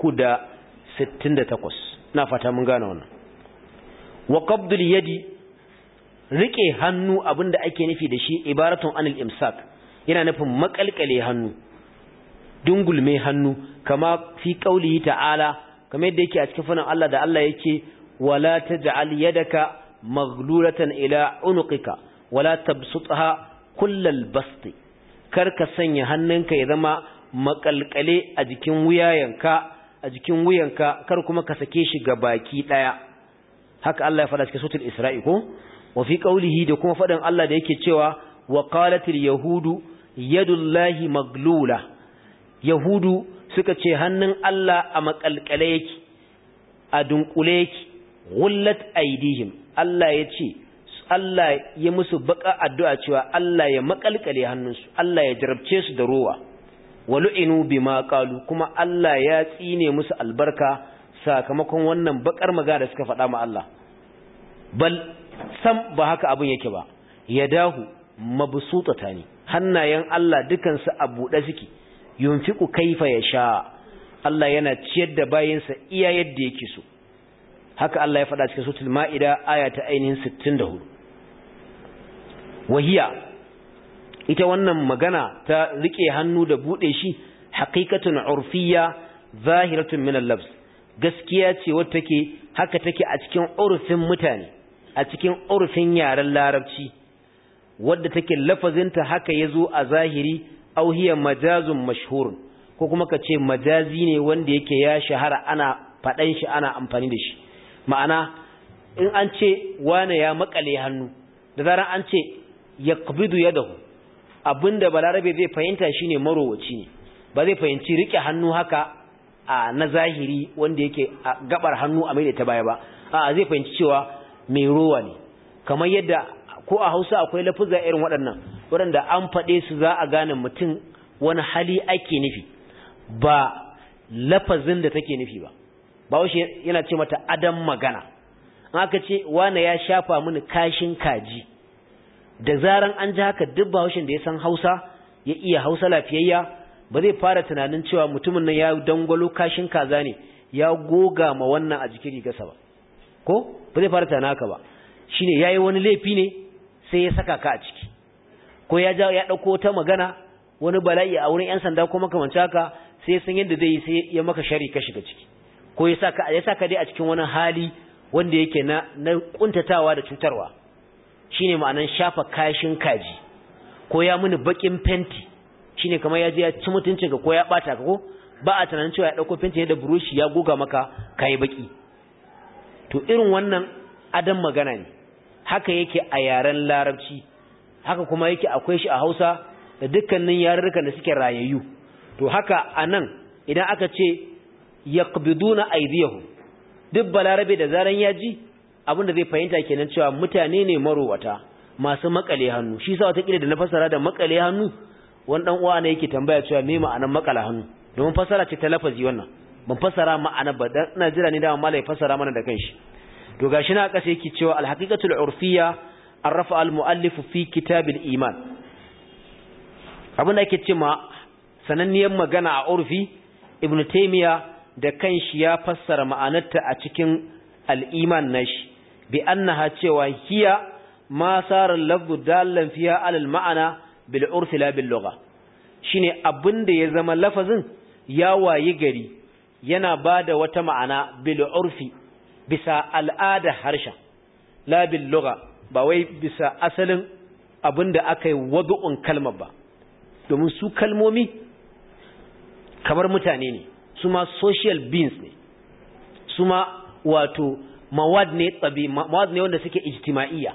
368 na fata mun gane wannan wa qabdul yadi rike hannu abinda ake nufi da shi ibaratun anil imsak yana nufin makalkale hannu dungulme hannu kama fi qaulihi ta'ala kamar yadda yake a cikin fanin Allah da Allah yake wala taj'al yadaka maghlulatan ila unuqika wala tabsutha kullal basti karka sanya hannunka ya zama makalkale a jikin wuyayenka a jikin wuyanka kar kuma ka sake shi ga baki daya haka Allah ya faɗa cikin suratul Isra'i ko wa fi qaulihi da kuma faɗin Allah da yake cewa wa qalatil yahudu yadullahi maglula yahudu suka ce hannun Allah a makalkale yake a dunkule yake gullat aidihim Allah ya ce Allah ya musu baka addu'a cewa Allah ya makalkale hannunsu Allah ya jarabce su da rowa walu'inu bima qalu kuma Allah ya tsine musu albarka sakamakon wannan bakar magana da suka faɗa ma Allah bal sam ba haka abin yake ba yadahu mabsutatani hannayen Allah dukansu a buɗe suke yunfiqu kaifa yasha Allah yana ciyar da bayinsa iya yadda yake so haka Allah ya faɗa cikin suratul maida aya ta ainihin 64 wahiya ita wannan magana ta rike hannu da bude shi haqiqatun urfiyya zahiratun min al-lafz gaskiya ce wacce take haka take a cikin urfin mutane a cikin urfin yaren larabci wadda take lafazinta haka yazo a zahiri aw hiya majazun mashhur ko kuma kace majazi ne wanda yake ya shahara ana fadan shi ana amfani da shi ma'ana in an ce wane ya makale hannu da zaran an ce yaqbidu yadahu abinda balarabe zai fahimta shine marowaci ne ba zai fahimci rike hannu haka a na zahiri wanda yake gabar hannu a maida ta baya ba a zai fahimci cewa mai rowa ne kamar yadda ko a Hausa akwai lafuzza irin waɗannan waɗanda an faɗe su za a gane mutum wani hali ake nufi ba lafazin da take nufi ba ba yana ce mata adam magana aka ce wane ya shafa mini kashin kaji da zaran an ji haka duk bahaushen da ya san Hausa ya iya Hausa lafiyayya ba zai fara tunanin cewa mutumin nan ya dangwalo kashin kaza ne ya goga ma wannan a jikin rigarsa ba ko ba zai fara tunanin haka ba shine yayi wani laifi ne sai ya saka ka a ciki ko ya ja ya dauko ta magana wani bala'i a wurin yan sanda ko makamanci haka sai san yadda zai yi sai ya maka shari ka shiga ciki ko ya saka ya saka dai a cikin wani hali wanda yake na na kuntatawa da cutarwa shine ma'anan shafa kashin kaji ko ya muni bakin fenti shine kamar ya je ya ci mutuncin ka ko ya bata ka ko ba a tunanin cewa ya dauko fenti da burushi ya goga maka kai baki to irin wannan adam magana ne haka yake a yaren larabci haka kuma yake akwai shi a Hausa da dukkanin yarurrukan da suke rayayyu to haka anan idan aka ce yaqbiduna aydiyahum duk balarabe da zaran ya ji abinda zai fahimta kenan cewa mutane ne marowata masu makale hannu shi sa wata kila da na fasara da makale hannu wani dan uwa ne yake tambaya cewa me ma'anar makala hannu domin fasara ce ta lafazi wannan ban fasara ma'ana ba dan ina jira ne da malai fasara mana da kanshi to gashi na kasa yake cewa al-haqiqatul urfiyya arrafa al-muallif fi kitabil iman abin da ake cewa sananniyar magana a urfi ibnu taymiya da kanshi ya fassara ma'anarta a cikin al-iman nashi bi annaha cewa hiya ma sara lafzu dallan fiha alal ma'ana bil urfi la bil lugha shine abinda ya zama lafazin ya wayi gari yana bada wata ma'ana bil urfi bisa al'ada harshen la bil lugha ba wai bisa asalin abinda aka yi wadu'un kalmar ba domin su kalmomi kamar mutane ne su ma social beings ne su ma wato mawad ne tsabi mawad ne wanda suke ijtima'iyya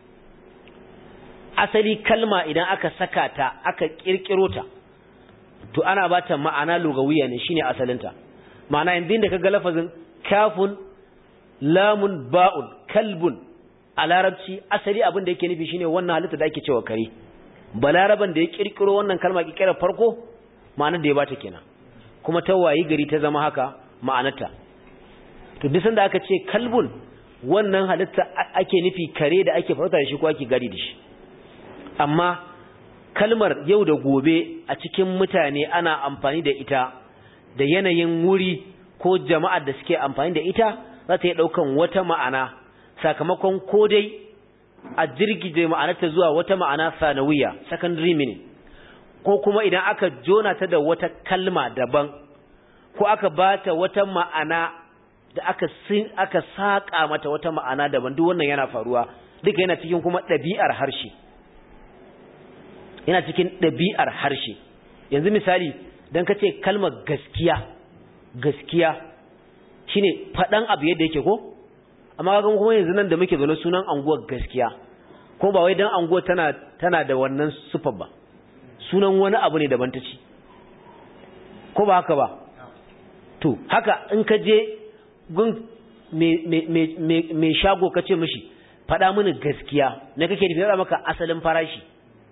asali kalma idan aka saka ta aka kirkiro ta to ana bata ma'ana lugawiya ne shine asalinta ma'ana yanzu da kaga lafazin kafun lamun ba'un kalbun a larabci asali abin da yake nufi shine wannan halitta da ake cewa kare balaraban da ya kirkiro wannan kalma kirkirar farko ma'anar da ya bata kenan kuma ta wayi gari ta zama haka ma'anarta to duk sanda aka ce kalbun wannan halitta ake nufi kare da ake farauta da shi ko ake gari da shi amma kalmar yau da gobe a cikin mutane ana amfani da ita da yanayin wuri ko jama'ar da suke amfani da ita za ta yi ɗaukan wata ma'ana sakamakon ko dai a jirgije ma'anarta zuwa wata ma'ana sanawiya secondary meaning ko kuma idan aka jona ta da wata kalma daban ko aka bata wata ma'ana da aka sin aka saka mata wata ma'ana daban duk wannan yana faruwa duka yana cikin kuma ɗabi'ar harshe yana cikin ɗabi'ar harshe yanzu misali dan kace kalmar gaskiya gaskiya shine faɗan abu yadda yake ko amma kaga kuma yanzu nan da muke zaune sunan anguwar gaskiya ko ba wai dan anguwar tana tana da wannan sufar ba sunan wani abu ne daban ta ci ko ba haka ba to haka in ka je gun mai shago ka ce mishi faɗa mini gaskiya na kake nufi maka asalin farashi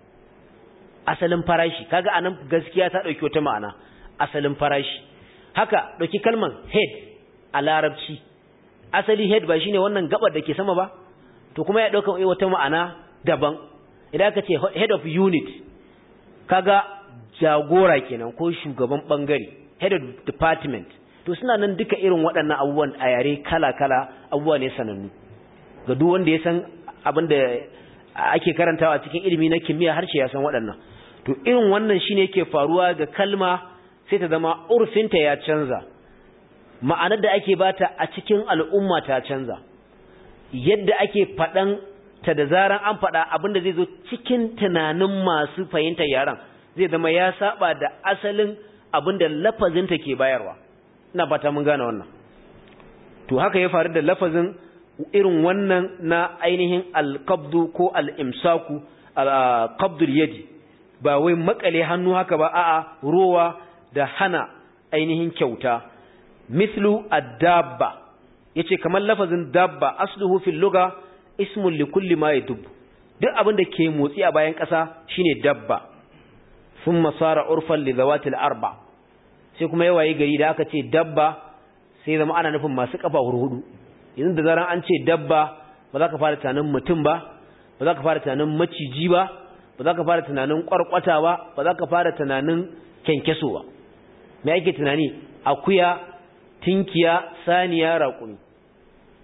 asalin farashi kaga anan gaskiya ta ɗauki wata ma'ana asalin farashi haka ɗauki kalman head a larabci asali head ba shine wannan gabar da ke sama ba to kuma ya ɗauka wata ma'ana daban idan aka ce head of unit kaga jagora kenan ko shugaban bangare head of department to suna nan duka irin waɗannan abubuwan a yare kala-kala abubuwa ne sanannu ga duk wanda ya san abin da ake karantawa cikin ilimi na kimiyya harshe ya san waɗannan to irin wannan shine yake faruwa ga kalma sai ta zama urfinta ya canza ma'anar da ake bata a cikin al'umma ta canza yadda ake faɗan ta da zaran an faɗa abin da zai zo cikin tunanin masu fahimtar yaran zai zama ya saba da asalin abin da lafazinta ke bayarwa ina fata mun gane wannan to haka ya faru da lafazin irin wannan na ainihin alqabdu ko al-imsaku al-qabdul yadi ba wai makale hannu haka ba a'a rowa da hana ainihin kyauta mislu ad-dabba yace kamar lafazin dabba asluhu fil lugha ismun li kulli ma yadub duk abin da ke motsi a bayan ƙasa shine dabba thumma sara urfan li zawatil arba sai kuma yawaye gari da aka ce dabba sai zama ana nufin masu kafa hudu yanzu da zaran an ce dabba ba za ka fara tunanin mutum ba ba za ka fara tunanin maciji ba ba za ka fara tunanin kwarkwata ba ba za ka fara tunanin kyankyaso ba me ake tunani akuya tinkiya saniya raƙumi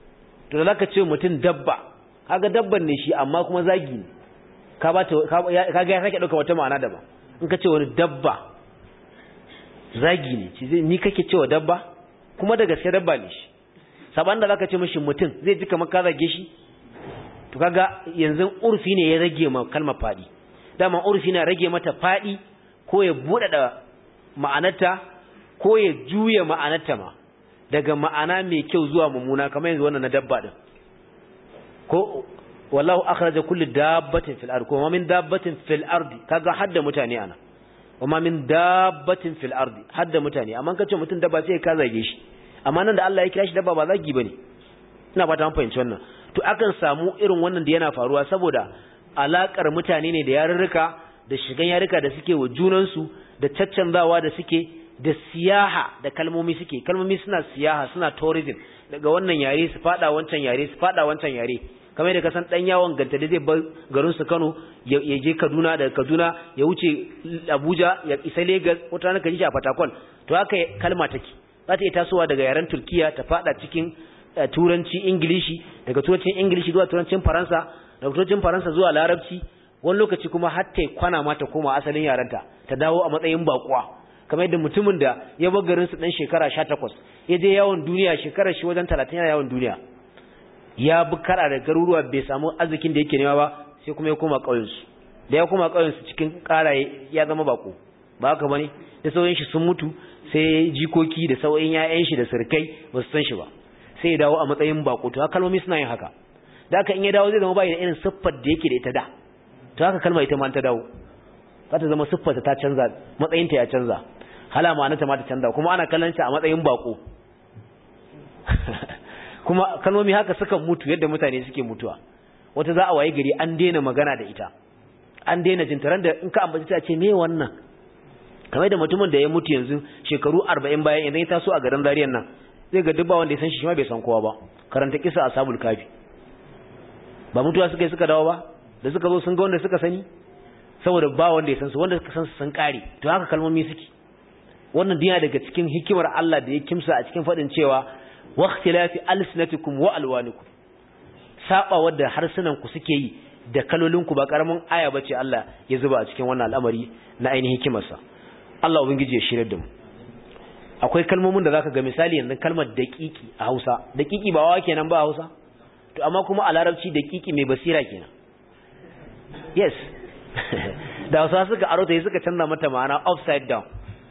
to da zaka ce mutum dabba kaga dabban ne shi amma kuma zagi ne ka ba ta kaga ya sake dauka wata ma'ana daban in ka ce wani dabba zagi ne ci zai ni kake cewa dabba kuma da gaske dabba ne shi saban da zaka ce mishi mutum zai ji kamar ka zage shi to kaga yanzu urfi ne ya rage ma kalmar fadi dama urfi na rage mata fadi ko ya bude da ma'anarta ko ya juya ma'anarta ma daga ma'ana mai kyau zuwa mummuna kamar yanzu wannan na dabba din ko wallahu akhraja kulli dabbatin fil ardi kuma min dabbatin fil ardi kaga hadda mutane ana kuma min dabbatin fil ardi hadda mutane amma kace mutun dabba sai ka zage shi amma nan da Allah ya kira shi dabba ba zagi bane ina fata an fahimci wannan to akan samu irin wannan da yana faruwa saboda alakar mutane ne da yarurruka da shigan yarurruka da suke wa junansu da caccanzawa da suke da siyaha da kalmomi suke kalmomi suna siyaha suna tourism daga wannan yare su fada wancan yare su fada wancan yare kamar da kasan dan yawon ganta da zai bar garin su Kano ya je Kaduna daga Kaduna ya wuce Abuja ya isa Lagos wata rana ka ji a Fatakwal to haka kalma take za ta iya tasowa daga yaren Turkiya ta fada cikin turanci Ingilishi daga turancin Ingilishi zuwa turancin Faransa daga turancin Faransa zuwa Larabci wani lokaci kuma har ta kwana ma ta koma asalin yarenta ta dawo a matsayin bakuwa kamar yadda mutumin da ya bar garin su dan shekara 18 ya je yawon duniya shekarar shi wajen 30 yana yawon duniya ya bi kara da garuruwa bai samu arzikin da yake nema ba sai kuma ya koma ƙauyen su da ya koma ƙauyen su cikin ƙara ya zama bako ba haka bane da sauyin shi sun mutu sai jikoki da sauyin ƴaƴan shi da surkai ba su san shi ba sai ya dawo a matsayin bako to kalmomi suna yin haka da haka in ya dawo zai zama bai da irin siffar da yake da ita da to haka kalma ita ma ta dawo za ta zama siffarta ta canza matsayinta ya canza hala ma'anarta ma ta canza kuma ana kallon a matsayin bako kuma kalmomi haka sukan mutu yadda mutane suke mutuwa wata za a waye gari an daina magana da ita an daina jintaran da in ka ambaci ta ce me wannan kamar da mutumin da ya mutu yanzu shekaru 40 bayan idan ya taso a garin Zariyan nan zai ga dubba wanda ya san shi shi ma bai san kowa ba karanta kisa ashabul kafi ba mutuwa suka yi suka dawo ba da suka zo sun ga wanda suka sani saboda ba wanda ya san su wanda suka san su sun kare to haka kalmomi suke wannan diya daga cikin hikimar Allah da ya kimsa a cikin fadin cewa wa ikhtilafi alsinatikum wa alwanikum saba wadda harsunan ku suke yi da kalolin ku ba karamin aya bace Allah ya zuba a cikin wannan al'amari na ainihin hikimarsa Allah ubangiji ya shirye da mu akwai kalmomin da zaka ga misali yanzu kalmar daqiqi a Hausa daqiqi ba wa kenan ba a Hausa to amma kuma a Larabci daqiqi mai basira kenan yes da Hausa suka aro ta suka canza mata ma'ana upside down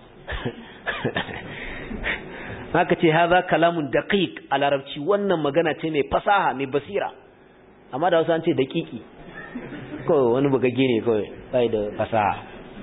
haka ce haza kalamun daqiq a larabci wannan magana ce mai fasaha mai basira amma da wasu an ce daqiqi ko wani bugagge ne kawai bai da fasaha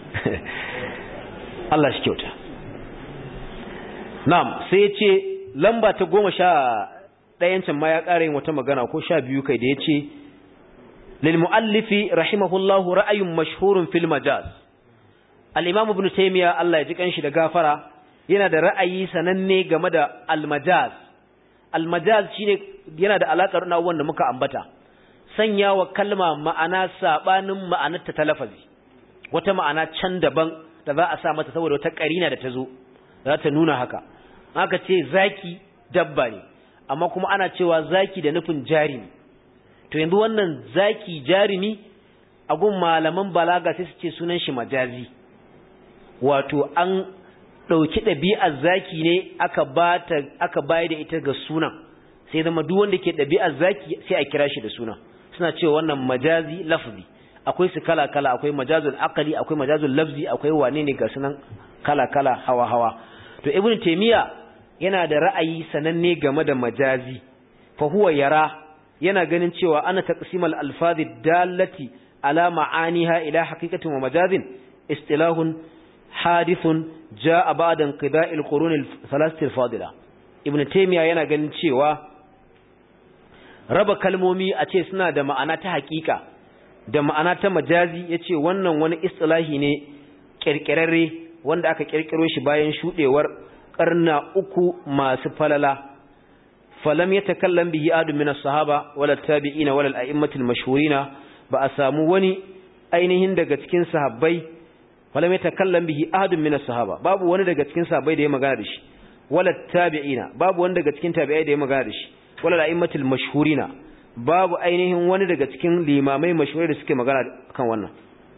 Allah shi kyauta na'am sai ya ce lamba ta goma sha ɗayancin ma ya ƙara yin wata magana ko sha biyu kai da ya ce lil mu'allifi rahimahullahu ra'ayun mashhurun fil majaz al-imam ibn taymiya Allah ya ji kanshi da gafara yana da ra'ayi sananne game da al-majaz al-majaz shine yana da alakar na wanda muka ambata sanya wa kalma ma'ana sabanin ma'anarta ta lafazi wata ma'ana can daban da za a sa mata saboda wata karina da ta zo za ta nuna haka aka ce zaki dabba ne amma kuma ana cewa zaki da nufin jarimi to yanzu wannan zaki jarimi a gun malaman balaga sai su ce sunan shi majazi wato an ɗauki ɗabi'ar zaki ne aka bata aka bayar da ita ga sunan sai zama duk wanda ke ɗabi'ar zaki sai a kira shi da sunan suna cewa wannan majazi lafzi akwai su kala kala akwai majazul aqli akwai majazul lafzi akwai wane ne ga sunan kala kala hawa hawa to ibnu taymiya yana da ra'ayi sananne game da majazi fa huwa yara yana ganin cewa ana taqsimal alfazi dallati ala ma'aniha ila haqiqatin wa majazin istilahun hadithun jaa ba'da inqida'il qurun al-thalathah al-fadila ibnu taymiya yana ganin cewa raba kalmomi a ce suna da ma'ana ta haƙiƙa da ma'ana ta majazi yace wannan wani istilahi ne kirkirarre wanda aka kirkiro shi bayan shudewar karna uku masu falala falam yatakallam bihi adu min as-sahaba wala tabi'ina wala al-a'immati al-mashhurina ba a samu wani ainihin daga cikin sahabbai falam yatakallam bihi adu min as-sahaba babu wani daga cikin sahabbai da ya magana da shi wala tabi'ina babu wani daga cikin tabi'ai da ya magana da shi wala la'immatul mashhurina babu ainihin wani daga cikin limamai mashhurai da suke magana kan wannan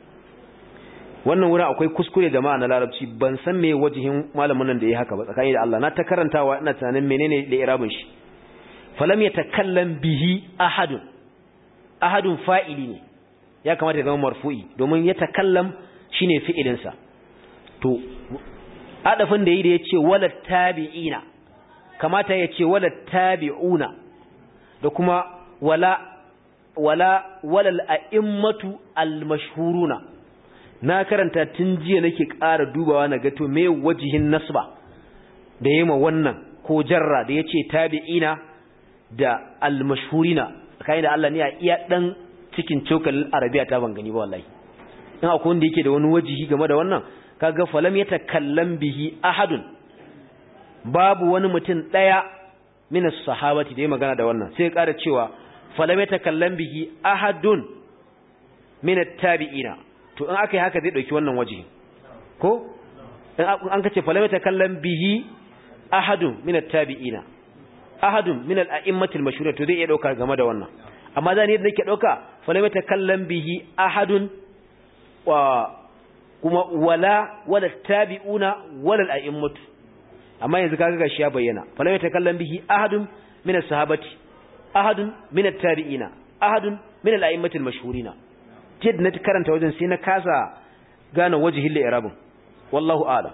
wannan wurin akwai kuskure jama'a na larabci ban san me wajihin malamin nan da yayi haka ba tsakani da Allah na ta karantawa ina tunanin menene da irabin shi falam yatakallam bihi ahadun ahadun fa'ili ne ya kamata ya zama marfu'i domin yatakallam shine fi'ilin sa to adafin da yi da yace wala tabi'ina kamata yace wala tabi'una da kuma wala wala walal a'immatu al-mashhuruna na karanta tun jiya nake ƙara dubawa na gato me wajihin nasba da yema wannan ko jarra da yace tabi'ina da al-mashhurina kai da Allah ne a iya dan cikin cokalin arabiya ta ban gani ba wallahi in akwai wanda yake da wani wajihi game da wannan kaga falam yatakallam bihi ahadun babu wani mutum daya min as-sahabati da ya magana da wannan sai ya ƙara cewa falam yatakallam bihi ahadun min at-tabi'ina to in aka yi haka zai ɗauki wannan waje ko in an kace falama ta kallon bihi ahadun min at-tabi'ina ahadun min al-a'immatil mashhur to zai iya dauka game da wannan amma zan yadda nake dauka falama ta kallon bihi ahadun wa kuma wala wala tabi'una wala al-a'immatu amma yanzu kaga gashi ya bayyana falama ta kallon bihi ahadun min as-sahabati ahadun min at-tabi'ina ahadun min al-a'immatil mashhurina jid na karanta wajen sai na kasa gane wajihin li'irabin wallahu a'lam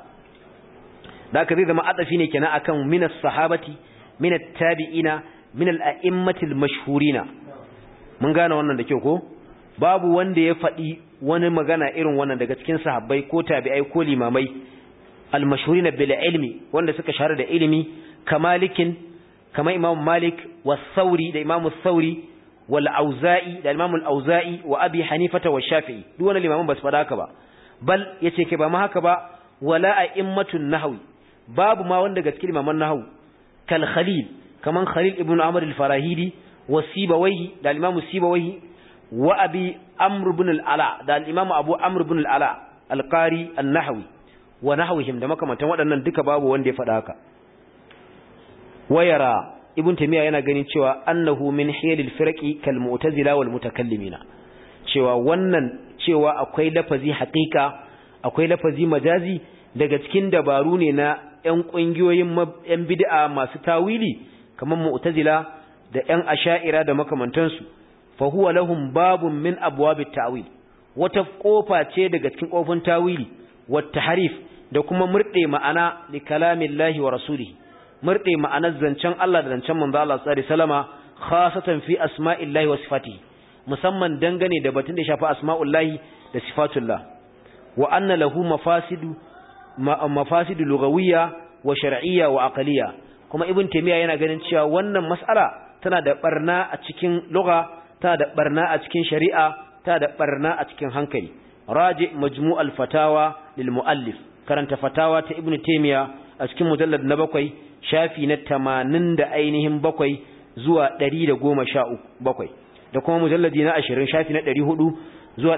da aka zai zama adafi ne kenan akan minas sahabati minat tabi'ina minal a'immatil mashhurina mun gane wannan da kyau ko babu wanda ya faɗi wani magana irin wannan daga cikin sahabbai ko tabi'ai ko limamai al mashhurina bil ilmi wanda suka shahara da ilimi kamalikin kamar imam malik was sauri da imam sauri wal auza'i da imam al auza'i wa abi hanifata wa shafi'i duk wannan limaman ba su faɗa haka ba bal yace ke ba ma haka ba wala a'immatun nahwi babu ma wanda daga cikin limaman nahwu kal khalil kaman khalil ibn amr al farahidi wa sibawayhi da imam sibawayhi wa abi amr ibn al ala da imam abu amr ibn al ala al qari an nahwi wa nahwihim da makamantan waɗannan duka babu wanda ya faɗa haka wayara ibn taymiya yana ganin cewa annahu min hiyalil firqi kal mu'tazila wal mutakallimina cewa wannan cewa akwai lafazi haqiqa akwai lafazi majazi daga cikin dabaru ne na ƴan ƙungiyoyin ƴan bid'a masu tawili kamar mu'tazila da ƴan asha'ira da makamantansu fa huwa lahum babun min abwabit ta'wil wata kofa ce daga cikin kofin tawili wat tahrif da kuma murde ma'ana li kalamillahi wa rasulihi murde ma'anar zancen Allah da zancen manzo Allah sallallahu alaihi wasallama khasatan fi asma'illahi wa sifatihi musamman dangane da batun da shafi asma'ullahi da sifatullah wa anna lahu mafasidu mafasidu lugawiyya wa shar'iyya wa aqliyya kuma ibn taymiya yana ganin cewa wannan mas'ala tana da barna a cikin lugha tana da barna a cikin shari'a tana da barna a cikin hankali raji majmu'al fatawa lil muallif karanta fatawa ta ibn taymiya a cikin mujallad na bakwai shafi na 80 da ainihin bakwai zuwa 117 bakwai da kuma mujalladi na 20 shafi na 400 zuwa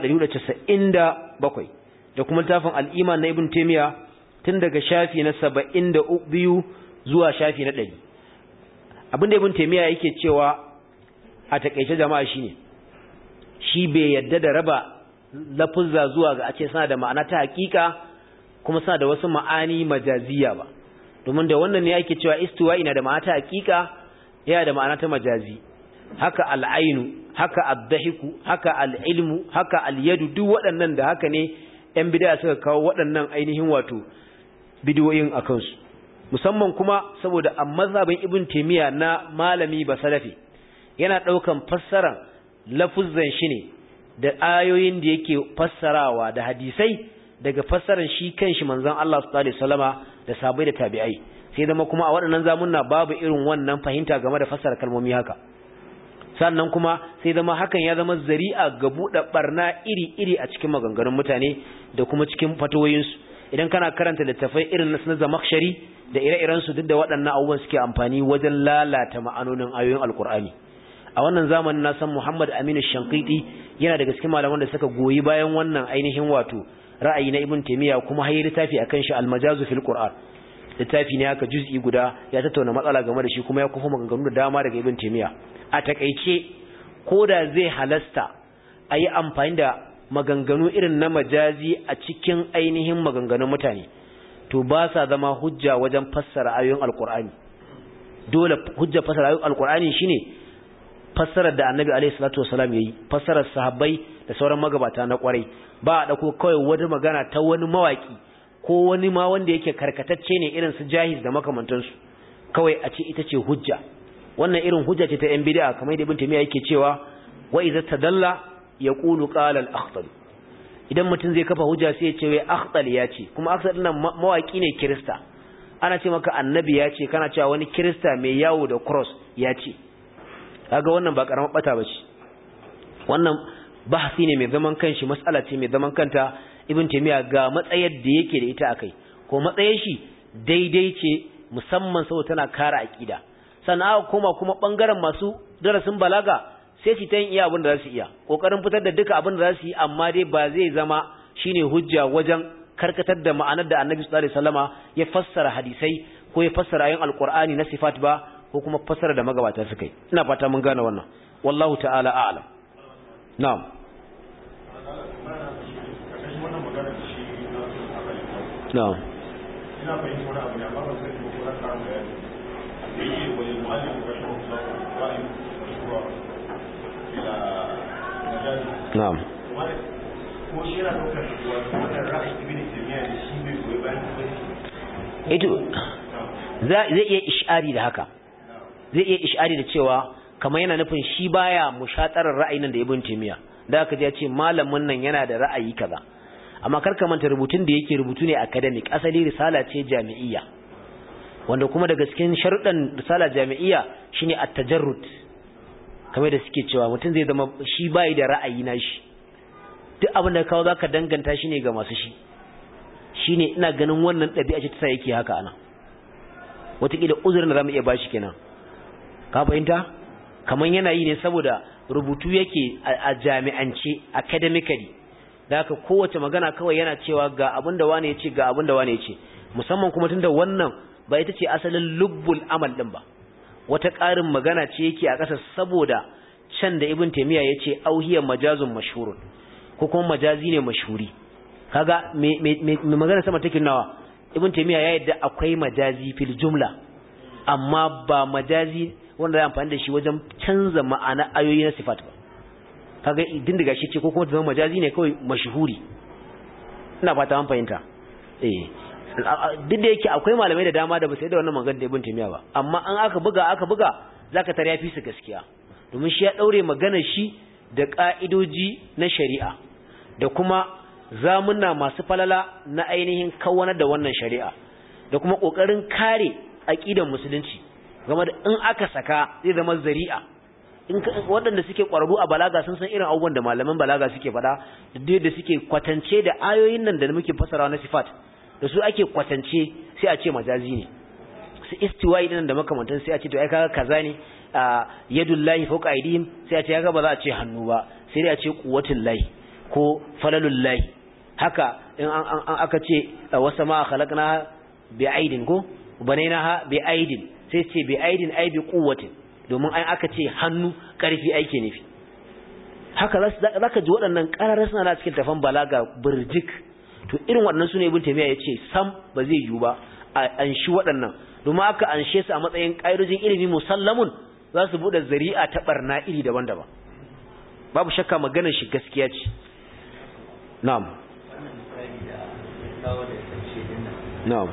197 da kuma littafin al-iman na ibn taymiya tun daga shafi na 72 zuwa shafi na 100 abinda ibn taymiya yake cewa a takeice jama'a shine shi bai yadda da raba lafuzza zuwa ga a ce suna da ma'ana ta hakika kuma suna da wasu ma'ani majaziya ba domin da wannan ne yake cewa istiwa ina da ma'ana ta hakika yana da ma'ana ta majazi haka al'ainu haka addahiku haka al'ilmu haka al'yadu duk waɗannan da haka ne ‘yan bidaya suka kawo waɗannan ainihin wato bidiyoyin a kansu musamman kuma saboda a mazhabin ibn taimiyya na malami ba salafi yana ɗaukan fassaran lafuzzan shi ne da ayoyin da yake fassarawa da hadisai daga fassaran shi kanshi manzon Allah sallallahu alaihi wasallama da sabai da tabi'ai sai zama kuma a waɗannan zamunna babu irin wannan fahimta game da fassara kalmomi haka sannan kuma sai zama hakan ya zama zari'a ga buɗe barna iri-iri a cikin maganganun mutane da kuma cikin fatawoyinsu idan kana karanta littafai irin na zamakshari da ire-irensu duk da waɗannan abubuwan suke amfani wajen lalata ma'anonin ayoyin alkur'ani a wannan zamanin na san muhammad aminu shankiti yana daga cikin malaman da suka goyi bayan wannan ainihin wato ra'ayi na ibn taymiya kuma hayi littafi akan shi almajazu fil qur'an littafi ne haka juz'i guda ya tattauna matsala game da shi kuma ya kufa maganganu da dama daga ibn taymiya a takeice koda zai halasta a yi amfani da maganganu irin na majazi a cikin ainihin maganganun mutane to ba sa zama hujja wajen fassara ayoyin alkur'ani dole hujja fassara ayoyin alkur'ani shine fassarar da annabi alaihi salatu wasalam yayi fassarar sahabbai da sauran magabata na kwarai ba a dauko kawai wata magana ta wani mawaki ko wani ma wanda yake karkatacce ne irin su jahiz da makamantansu kawai a ce ita ce hujja wannan irin hujja ce ta yan bid'a kamar da ibn taymiya yake cewa wa idza tadalla yaqulu qala al-akhtal idan mutum zai kafa hujja sai ya ce wai akhtal ya ce kuma akhtal din mawaki ne kirista ana ce maka annabi ya ce kana cewa wani kirista mai yawo da cross ya ce kaga wannan ba karamar bata bace wannan bahasi ne mai zaman kanshi mas'ala ce mai zaman kanta ibn taymiya ga matsayar da yake da ita akai ko matsayar shi daidai ce musamman saboda tana kare aqida sannan aka koma kuma bangaren masu darasin balaga sai su ta yin iya abin da za su iya kokarin fitar da duka abin da za su yi amma dai ba zai zama shine hujja wajen karkatar da ma'anar da annabi sallallahu alaihi wasallama ya fassara hadisai ko ya fassara ayoyin alqur'ani na sifat ba ko kuma fassara da magabata suka yi ina fata mun gane wannan wallahu ta'ala a'lam na'am na'am ina fahimta wani abu ne amma ba sai ko na karin bayani da yake wani mu'allim ko shi ko ra'ayi mashruwa ila majazi na'am ko shi yana daukar wannan ra'ayi ibn taymiya da shi bai goyi bayan ba ito zai iya ish'ari da haka zai iya ish'ari da cewa kamar yana nufin shi baya mushatarar ra'ayin da ibn taymiya da aka ji ya ce malamin nan yana da ra'ayi kaza amma kar ka manta rubutun da yake rubutu ne academic asali risala ce jami'iyya wanda kuma daga cikin sharuɗan risala jami'iyya shine at-tajarrud kamar da suke cewa mutum zai zama shi bai da ra'ayi na shi duk abin da kawo zaka danganta shi ne ga masu shi shine ina ganin wannan ɗabi'a ce ta sa yake haka ana wataƙila uzurin da zamu iya bashi kenan ka fahimta kamar yana yi ne saboda rubutu yake a jami'ance academically da haka kowace magana kawai yana cewa ga abin da wane ya ce ga abin da wane ya ce musamman kuma tunda wannan ba ita ce asalin lubbul amal din ba wata ƙarin magana ce yake a ƙasa saboda can da ibn taymiya ya ce auhiya majazun mashhurun ko kuma majazi ne mashhuri kaga me me magana sama take nawa ibn taymiya ya yadda akwai majazi fil jumla amma ba majazi wanda ya amfani da shi wajen canza ma'ana ayoyi na sifat ba kaga idin daga shi ce ko kuma ta zama majazi ne kawai mashhuri ina fata an fahimta eh duk da yake akwai malamai da dama da ba sai da wannan magana da ibn taymiya ba amma an aka buga aka buga zaka tare yafi su gaskiya domin shi ya daure magana shi da ka'idoji na shari'a da kuma zamuna masu falala na ainihin kawanar da wannan shari'a da kuma kokarin kare aqidan musulunci game da in aka saka zai zama zari'a in waɗanda suke ƙwararru a balaga sun san irin abubuwan da malaman balaga suke faɗa da da suke kwatance da ayoyin nan da muke fasarawa na sifat da su ake kwatance sai a ce majazi ne su istiwa'i din da makamantan sai a ce to ai kaga kaza ne yadullahi fawqa aydihim sai a ce kaga ba za a ce hannu ba sai dai a ce quwwatul lahi ko falalul lahi haka in an aka ce wasa ma khalaqna bi aidin ko banainaha bi aidin sai ce bi aidin ai bi quwwatin domin ai aka ce hannu karfi aike nufi haka za ka ji waɗannan ƙararra suna da cikin tafan balaga birjik to irin waɗannan su ne ibn taymiya ya ce sam ba zai yiwu ba a anshi waɗannan domin aka anshe su a matsayin ƙa'idojin ilimi musallamun za su buɗe zari'a ta ɓarna iri daban-daban babu shakka maganar shi gaskiya ce na'am na'am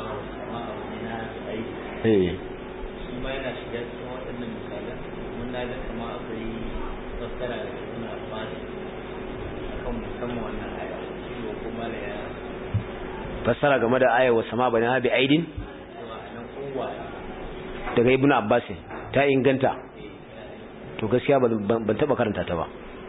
eh kuma yana shiga cikin waɗannan misalan mun na ga kama akwai fassara da suna fara akan musamman wannan aya shi ne kuma da ya fassara game da ayar sama bani habi aidin cewa a nan kowa daga ibn abbas ta inganta to gaskiya ban taba karanta ta ba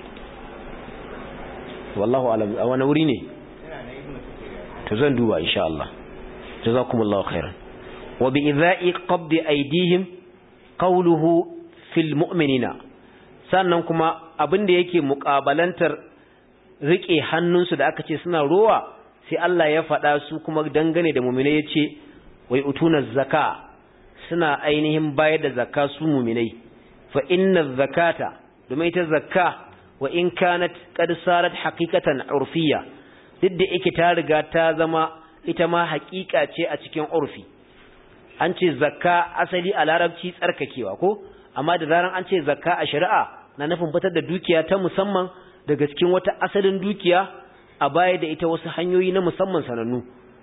wallahu alam a wani wuri ne tana na ibnu kathir to zan duba insha Allah jazakumullahu khairan wa bi idha'i qabdi aydihim qawluhu fil mu'minina sannan kuma abin da yake muƙabalantar rike hannunsu da aka ce suna rowa sai Allah ya faɗa su kuma dangane da mu'mina yace wai utuna zaka suna ainihin bayar da zakka su muminai fa inna zakata domin ita zakka wa in kanat qad sarat haqiqatan urfiyya duk da yake ta riga ta zama ita ma haƙiƙa ce a cikin urfi an ce zakka asali a larabci tsarkakewa ko amma da zaran an ce zakka a shari'a na nufin fitar da dukiya ta musamman daga cikin wata asalin dukiya a baya da ita wasu hanyoyi na musamman sanannu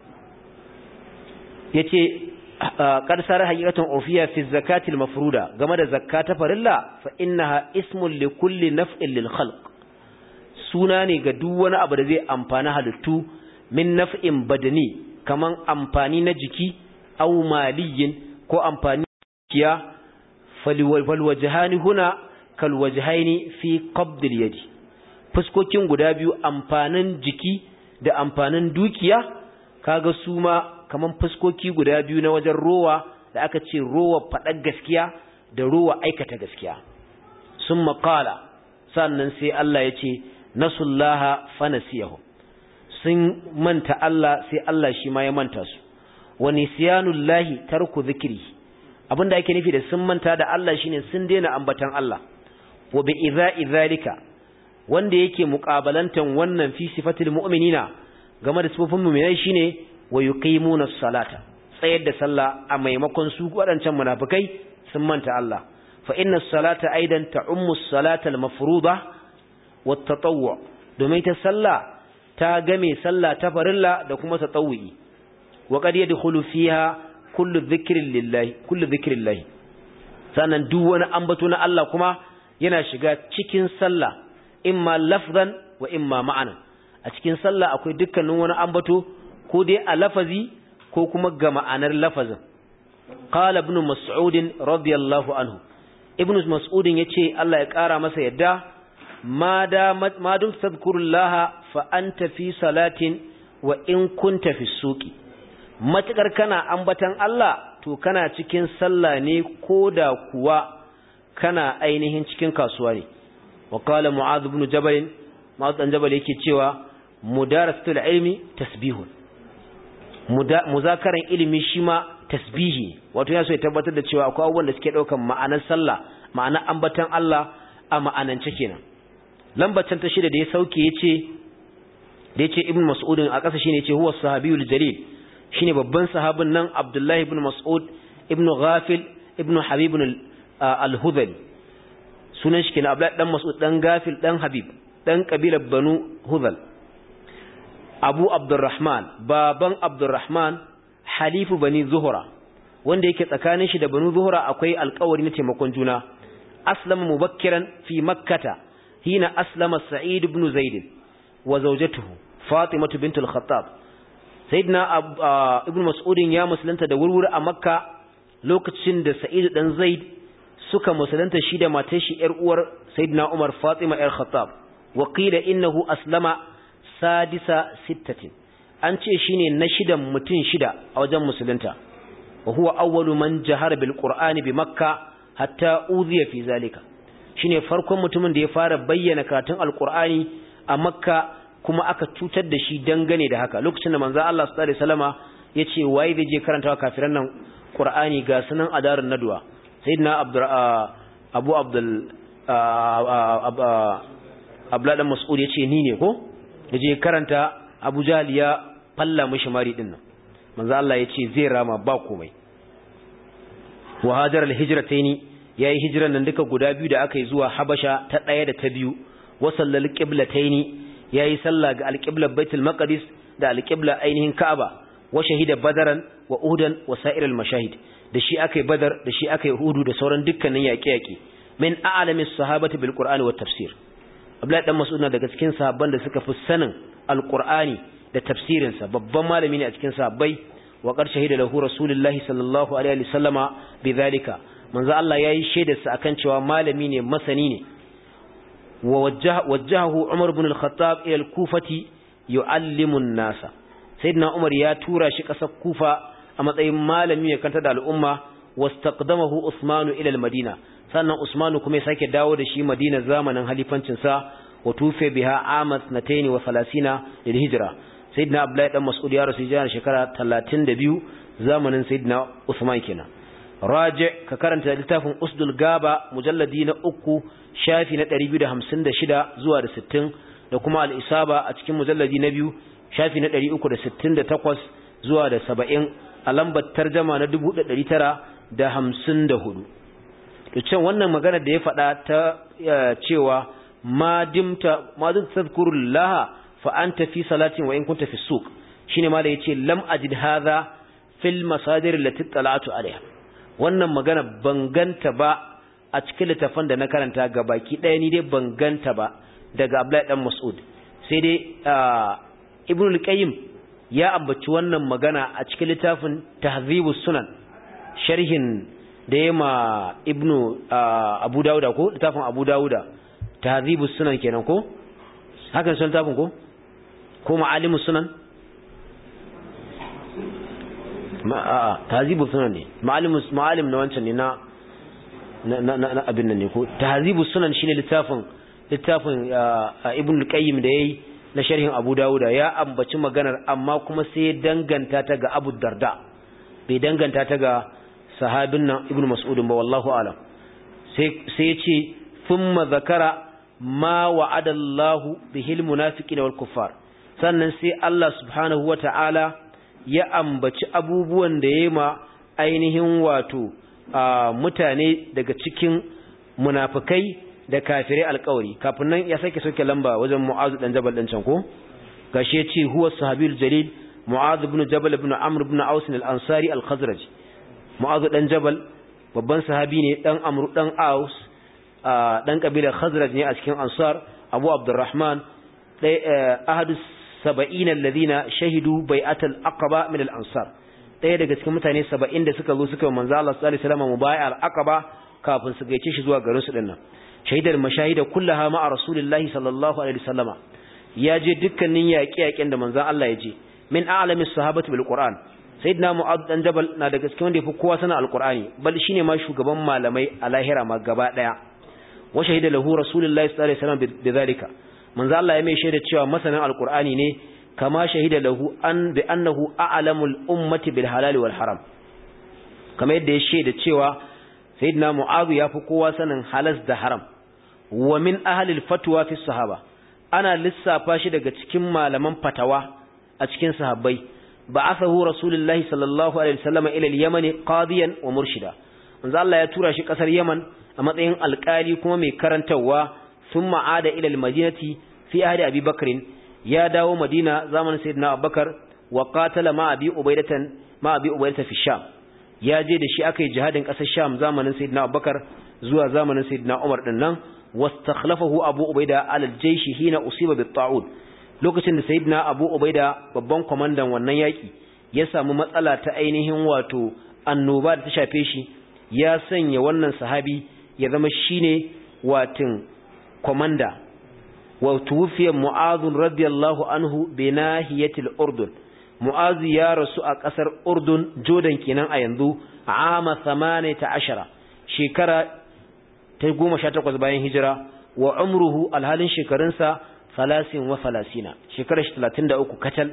yace qad sara haqiqatan urfiya fi zakati al-mafruda game da zakka ta farilla fa innaha ismun li kulli naf'in lil khalq suna ne ga duk wani abu da zai amfani halittu min naf'in badani kaman amfani na jiki aw maliyin ko amfani kiya fal wajhani huna kal wajhaini fi qabd al yadi fuskokin guda biyu amfanin jiki da amfanin dukiya kaga su ma kaman fuskoki guda biyu na wajen rowa da aka ce rowa faɗar gaskiya da rowa aikata gaskiya sun maƙala sannan sai Allah ya ce nasullaha fanasiyahu sun manta Allah sai Allah shi ma ya manta su wa nisyanullahi tarku zikri abinda ake nufi da sun manta da Allah shine sun daina ambatan Allah wa bi idha'i zalika wanda yake muqabalantan wannan fi sifatil mu'minina game da sifofin mu'minai shine wa yuqimuna salata tsayar da sallah a maimakon su wadancan munafikai sun manta Allah fa inna salata aidan ta'ummu salata al-mafruḍa wat tatawwu domin ta sallah ta game sallah ta farilla da kuma tatawwi wa qad yadkhulu fiha kullu dhikrin lillahi kullu dhikrin lillahi sannan duk wani ambato na Allah kuma yana shiga cikin sallah imma lafzan wa imma ma'anan a cikin sallah akwai dukkanin wani ambato ko dai a lafazi ko kuma ga ma'anar lafazin qala ibn mas'ud radiyallahu anhu ibn mas'ud yace Allah ya kara masa yadda ma da ma dum tadhkurullaha fa anta fi salatin wa in kunta fi suqi matakar kana ambatan Allah to kana cikin sallah ne koda kuwa kana ainihin cikin kasuwa ne wa qala mu'adh ibn jabal mu'adh ibn jabal yake cewa mudarasatul ilmi tasbihun muzakaran ilimi shi ma tasbihi wato yana so ya tabbatar da cewa akwai abubuwan da suke daukan ma'anar sallah ma'anar ambatan Allah a ma'anance kenan lambacin ta shida da ya sauke yace da yace ibn mas'ud a ƙasa shine yace huwa sahabiyul jalil shine babban sahabin nan abdullahi ibn mas'ud ibn ghafil ibn habib al-hudhali sunan shi kenan abdullahi dan mas'ud dan ghafil dan habib dan kabilar banu hudhal abu abdurrahman baban abdurrahman halifu bani zuhura wanda yake tsakanin shi da banu zuhura akwai alkawari na taimakon juna aslama mubakkiran fi makkata hina aslama sa'id ibn zaid wa zawjatuhu fatimah bint al-khattab sayyidina ibn mas'ud ya musulunta da wurwuri a makka lokacin da sa'id dan zaid suka musulunta shi da matar shi yar uwar sayyidina umar fatima yar khattab wa qila innahu aslama sadisa sittatin an ce shine na shidan mutum shida a wajen musulunta wa huwa awwalu man jahara bil qur'ani bi makka hatta uziya fi zalika shine farkon mutumin da ya fara bayyana karatun alqur'ani a makka kuma aka cutar da shi dangane da haka lokacin da manzo Allah sallallahu alaihi wasallama yace waye zai je karantawa kafiran nan qur'ani ga sunan adarun nadwa sayyidina abdur abu abdul abla dan mas'ud yace ni ne ko yaje karanta Abu Jahl ya falla mishi mari din nan manzo Allah yace zai rama ba komai wa hajar al-hijratayn yayi hijran nan duka guda biyu da aka yi zuwa Habasha ta daya da ta biyu wa sallal qiblatayn yayi sallah ga al-qibla Baitul Maqdis da al-qibla ainihin Ka'aba wa shahida Badaran wa Uhudan wa sa'ir al-mashahid da shi akai Badar da shi akai Uhud da sauran dukkanin yaƙe-yaƙe min a'lamis sahabati bil Qur'ani wat tafsir Abdullahi dan Mas'ud na daga cikin sahabban da suka fi sanin Al-Qur'ani da tafsirin sa babban malami ne a cikin sahabbai wa qad shahida lahu Rasulullahi sallallahu alaihi wasallama bidhalika manzo Allah yayi shaidar sa akan cewa malami ne masani ne wa wajjahu Umar ibn al-Khattab ila al-Kufati yu'allimu an-nasa sayyidina Umar ya tura shi kasar Kufa a matsayin malami ya kanta da al'umma wastaqdamahu Usmanu ila al-Madina sannan Usmanu kuma ya sake dawo da shi Madina zamanin halifancin sa wa tufe biha amas nataini wa salasina lil hijra sayyidina abdullahi dan mas'ud ya rasu jana shekara 32 zamanin sayyidina usman kenan raji ka karanta littafin usdul gaba mujalladi na uku shafi na 256 zuwa da 60 da kuma al-isaba a cikin mujalladi na biyu shafi na 368 zuwa da 70 a lambar tarjama na 1954 to can wannan magana da ya faɗa ta cewa ma dimta ma dum tadhkurullaha fa anta fi salatin wa in kunta fi suq shine ma da yace lam ajid hadha fil masadir allati tala'tu alaiha wannan magana banganta ba a cikin littafin da na karanta ga baki ɗaya ni dai banganta ba daga Abdullahi dan Mas'ud sai dai Ibn al-Qayyim ya ambaci wannan magana a cikin littafin Tahzibus Sunan sharhin da ya ma Ibn Abu Dawuda ko littafin Abu Dawuda Tahzibus Sunan kenan ko hakan sun littafin ko ko Ma'alimus Sunan ma a Tahzibus Sunan ne Ma'alimus Ma'alim na wancan ne na na na abin nan ne ko Tahzibus Sunan shine littafin littafin Ibn al-Qayyim da yayi na sharhin Abu Dawuda ya ambaci maganar amma kuma sai danganta ta ga Abu Darda bai danganta ta ga sahabin nan Ibn Mas'ud ba wallahu alam sai sai ya ce thumma zakara ma wa'ada Allahu bihil munafiqina wal kuffar sannan sai Allah subhanahu wata'ala ya ambaci abubuwan da yayi ma ainihin wato mutane daga cikin munafikai da kafirai alkawari kafin nan ya sake soke lamba wajen mu'azu dan jabal din can ko gashi yace huwa sahabiyul jalil mu'azu ibn jabal ibn amr ibn aus al-ansari al-khazraj mu'azu dan jabal babban sahabi ne dan amr dan aus dan kabilar khazraj ne a cikin ansar abu abdurrahman dai ahadus sab'in alladhina shahidu bai'atul aqaba min al-ansar daya daga cikin mutane 70 da suka zo suka manzo Allah sallallahu alaihi wasallam mubai'al aqaba kafin su gaice shi zuwa garin su dinnan shaidar mashahida kullaha ma'a rasulillahi sallallahu alaihi wasallama ya je dukkanin yaƙe-yaƙen da manzon Allah ya je min a'lamis sahabati bil qur'an sayyidina mu'adh dan jabal na daga cikin wanda yafi kowa sanin alqur'ani bal shine ma shugaban malamai a lahira ma gaba daya wa shahida lahu rasulullahi sallallahu alaihi wasallam bidhalika manzon Allah ya mai shaida cewa masanin alqur'ani ne kama shahida lahu an bi annahu a'lamul ummati bil halal wal haram kamar yadda ya shaida cewa sayyidina mu'adh yafi kowa sanin halas da haram wa min ahlil fatwa fi sahaba ana lissafa shi daga cikin malaman fatawa a cikin sahabbai ba'athahu rasulullahi sallallahu alaihi wasallam ila al-yaman qadiyan wa murshida manzo Allah ya tura shi kasar Yaman a matsayin alkali kuma mai karantawa thumma ada ila al-madinati fi ahdi Abi Bakr ya dawo Madina zamanin sayyidina Abubakar wa qatala ma Abi Ubaidatan ma Abi Ubaidata fi Sham ya je da shi aka yi jihadin kasar Sham zamanin sayyidina Abubakar zuwa zamanin sayyidina Umar din nan واستخلفه أبو أبيدة على الجيش حين أصيب بالطاعون lokacin da sayyidina Abu Ubaida babban kwamandan wannan yaki ya samu matsala ta ainihin wato annoba da ta shafe shi ya sanya wannan sahabi ya zama shine watin komanda wa tuwfiya Mu'adh radiyallahu anhu bi nahiyatil Urdun Mu'adh ya rasu a kasar Urdun Jordan kenan a yanzu ama 18 shekara ta goma sha takwas bayan hijira wa umruhu alhalin shekarunsa falasin wa falasina shekarar shi talatin da uku kacal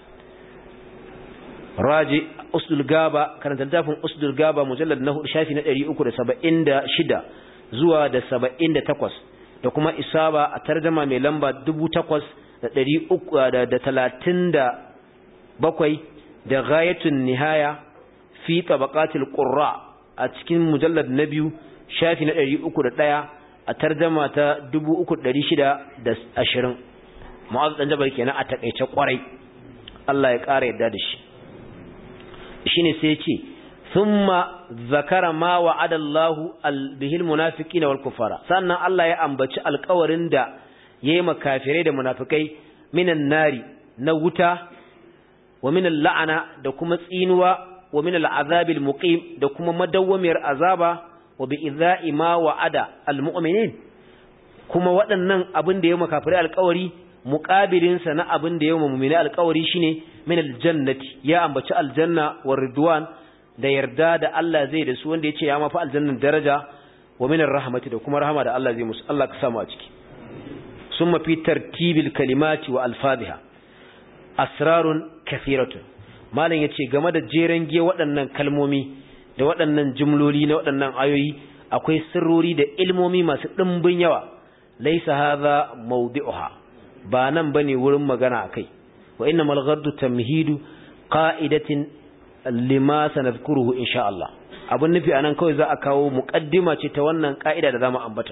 raji usdul gaba karanta littafin usdul gaba mujallar na hudu shafi na ɗari uku da saba'in da shida zuwa da saba'in da takwas da kuma isaba a tarjama mai lamba dubu takwas da ɗari uku da talatin da bakwai da gayatun nihaya fi tabaqatil qurra a cikin mujallar na biyu shafi na ɗari uku da ɗaya a tarjama ta dubu uku ɗari shida da ashirin ma'azu ɗan jabar kenan a taƙaice ƙwarai Allah ya ƙara yadda da shi shi ne sai ce thumma zakara ma wa'ada Allahu bihil munafiqina wal kufara sannan Allah ya ambaci alƙawarin da yayi makafirai da munafikai minan nari na wuta wa minal la'ana da kuma tsinuwa wa minal azabil muqim da kuma madawwamiyar azaba wa bi idha'i ma wa'ada almu'minin kuma waɗannan abin da ya makafirai alƙawari muqabilin sa na abin da ya mu'mini alƙawari shine min aljannati ya ambaci aljanna wa ridwan da yarda da Allah zai da su wanda yace ya mafi aljannan daraja wa min arrahmati da kuma rahama da Allah zai musu Allah ka samu a ciki summa fi tartibil kalimati wa alfadhiha asrarun kathiratun malam yace game da jeren giya waɗannan kalmomi da waɗannan jumloli na waɗannan ayoyi akwai sirrori da ilmomi masu ɗimbin yawa laisa hadha mawdi'uha ba nan bane wurin magana akai wa innamal ghaddu tamhidu qa'idatin lima sanadhkuruhu insha Allah abun nufi anan kawai za a kawo muqaddima ce ta wannan ka'ida da zamu ambata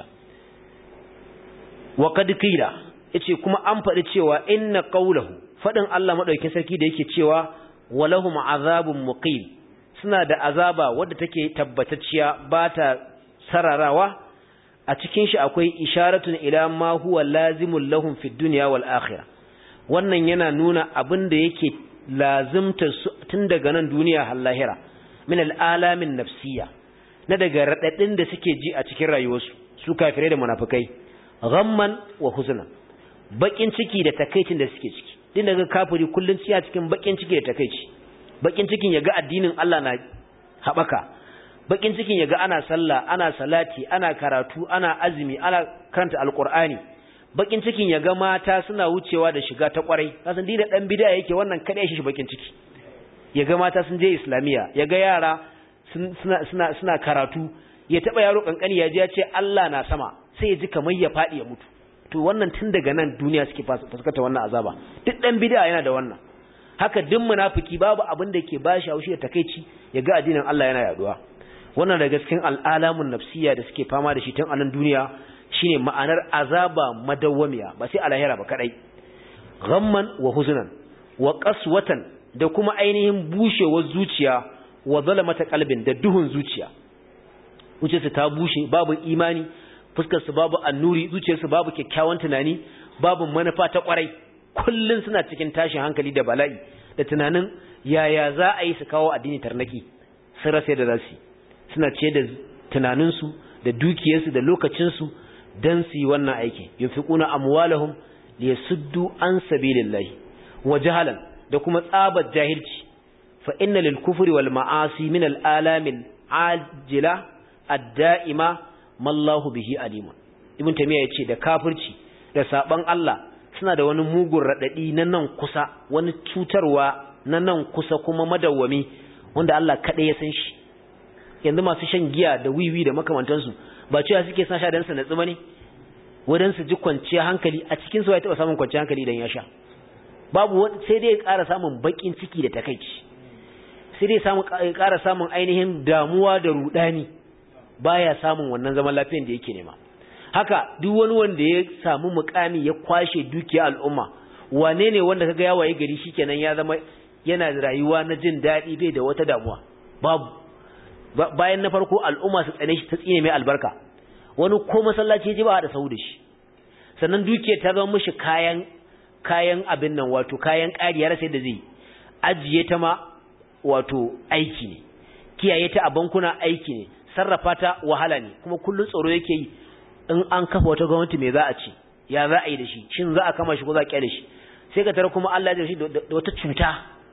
wa qad qila yace kuma an faɗi cewa inna qawluhu fadin Allah madaukakin sarki da yake cewa walahum azabun muqim suna da azaba wadda take tabbatacciya ba ta sararawa a cikin shi akwai isharatun ila ma huwa lazimul lahum fid dunya wal akhirah wannan yana nuna abin da yake lazimta su tun daga nan duniya har lahira min al alamin nafsiyya na daga radadin da suke ji a cikin rayuwarsu su kafirai da munafikai ghamman wa huzna bakin ciki da takaicin da suke ciki din daga kafiri kullun ciya cikin bakin ciki da takeici bakin cikin yaga addinin Allah na habaka bakin cikin yaga ana sallah ana salati ana karatu ana azumi ana karanta alqur'ani bakin cikin yaga mata suna wucewa da shiga ta kwarai kasan dina dan bid'a yake wannan kada shi bakin ciki yaga mata sun je islamiya yaga yara suna suna suna karatu ya taba yaro kankani ya je ya ce Allah na sama sai ya ji kamar ya fadi ya mutu to wannan tun daga nan duniya suke fuskanta wannan azaba duk dan bid'a yana da wannan haka duk munafiki babu abin da ke bashi haushi da takeici ya ga addinin Allah yana yaduwa wannan daga cikin al'alamun nafsiya da suke fama da shi tun a nan duniya shine ma'anar azaba madawwamiya ba sai a lahira ba kadai ghamman wa huznan wa qaswatan da kuma ainihin bushewar zuciya wa zalamata qalbin da duhun zuciya zuciyarsa ta bushe babu imani fuskarsu babu annuri zuciyarsu babu kyakkyawan tunani babu manufa ta kwarai kullun suna cikin tashin hankali da bala'i da tunanin yaya za a yi su kawo addini tarnaki sun rasa da za su suna ce da tunaninsu da dukiyarsu da lokacinsu don su yi wannan aiki yunfiquna amwalahum liyasuddu an sabilillahi wa jahalan da kuma tsabar jahilci fa inna lil kufri wal ma'asi min al alamil ajila ad-da'ima mallahu bihi alimun ibn tamiya yace da kafirci da saban Allah suna da wani mugun radadi na nan kusa wani cutarwa na nan kusa kuma madawwami wanda Allah kada ya san shi yanzu masu shan giya da wiwi da makamantansu ba cewa suke sa sha dan su natsu bane wadan su ji kwanciya hankali a cikin su ya taba samun kwanciya hankali idan ya sha babu sai dai ya ƙara samun bakin ciki da takeici sai dai samu ƙara samun ainihin damuwa da rudani baya samun wannan zaman lafiyar da yake nema haka duk wani wanda ya samu mukami ya kwashe dukiya al'umma wane ne wanda kaga ya waye gari shikenan ya zama yana rayuwa na jin daɗi bai da wata damuwa babu bayan na farko al'umma su tsane shi ta tsine mai albarka wani ko masallaci ji ba da sau da shi sannan dukiyar ta zama mishi kayan kayan abin nan wato kayan ƙariyar sai da zai ajiye ta ma wato aiki ne kiyaye ta a bankuna aiki ne sarrafa ta wahala ne kuma kullun tsoro yake yi in an kafa wata gwamnati me za a ci ya za a yi da shi shin za a kama shi ko za a kyale shi sai ka tara kuma Allah ya shi da wata cuta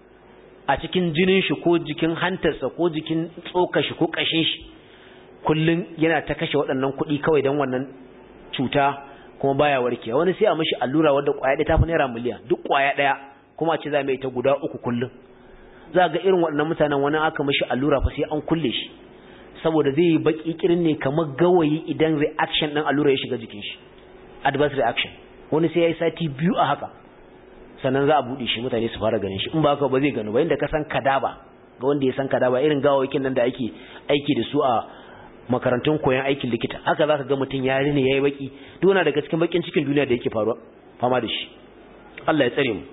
a cikin jinin shi ko jikin hantarsa ko jikin tsoka shi ko kashin shi kullun yana ta kashe waɗannan kuɗi kawai don wannan cuta kuma baya warkewa wani sai a mishi allura wadda kwaya ɗaya ta fi naira miliyan duk kwaya ɗaya kuma a ce za mai ta guda uku kullum za ga irin waɗannan mutanen wani aka mishi allura fa sai an kulle shi saboda zai yi baki kirin ne kamar gawayi idan reaction ɗin allura ya shiga jikin shi adverse reaction wani sai ya yi sati biyu a haka sannan za a buɗe shi mutane su fara ganin shi in ba haka ba zai gano ba inda ka san kadaba ga wanda ya san kadaba irin gawawakin nan da ake aiki da su a makarantun koyon aikin likita haka za ka ga mutum ya rine ya yi baki duna daga cikin bakin cikin duniya da yake faruwa fama da shi Allah ya tsare mu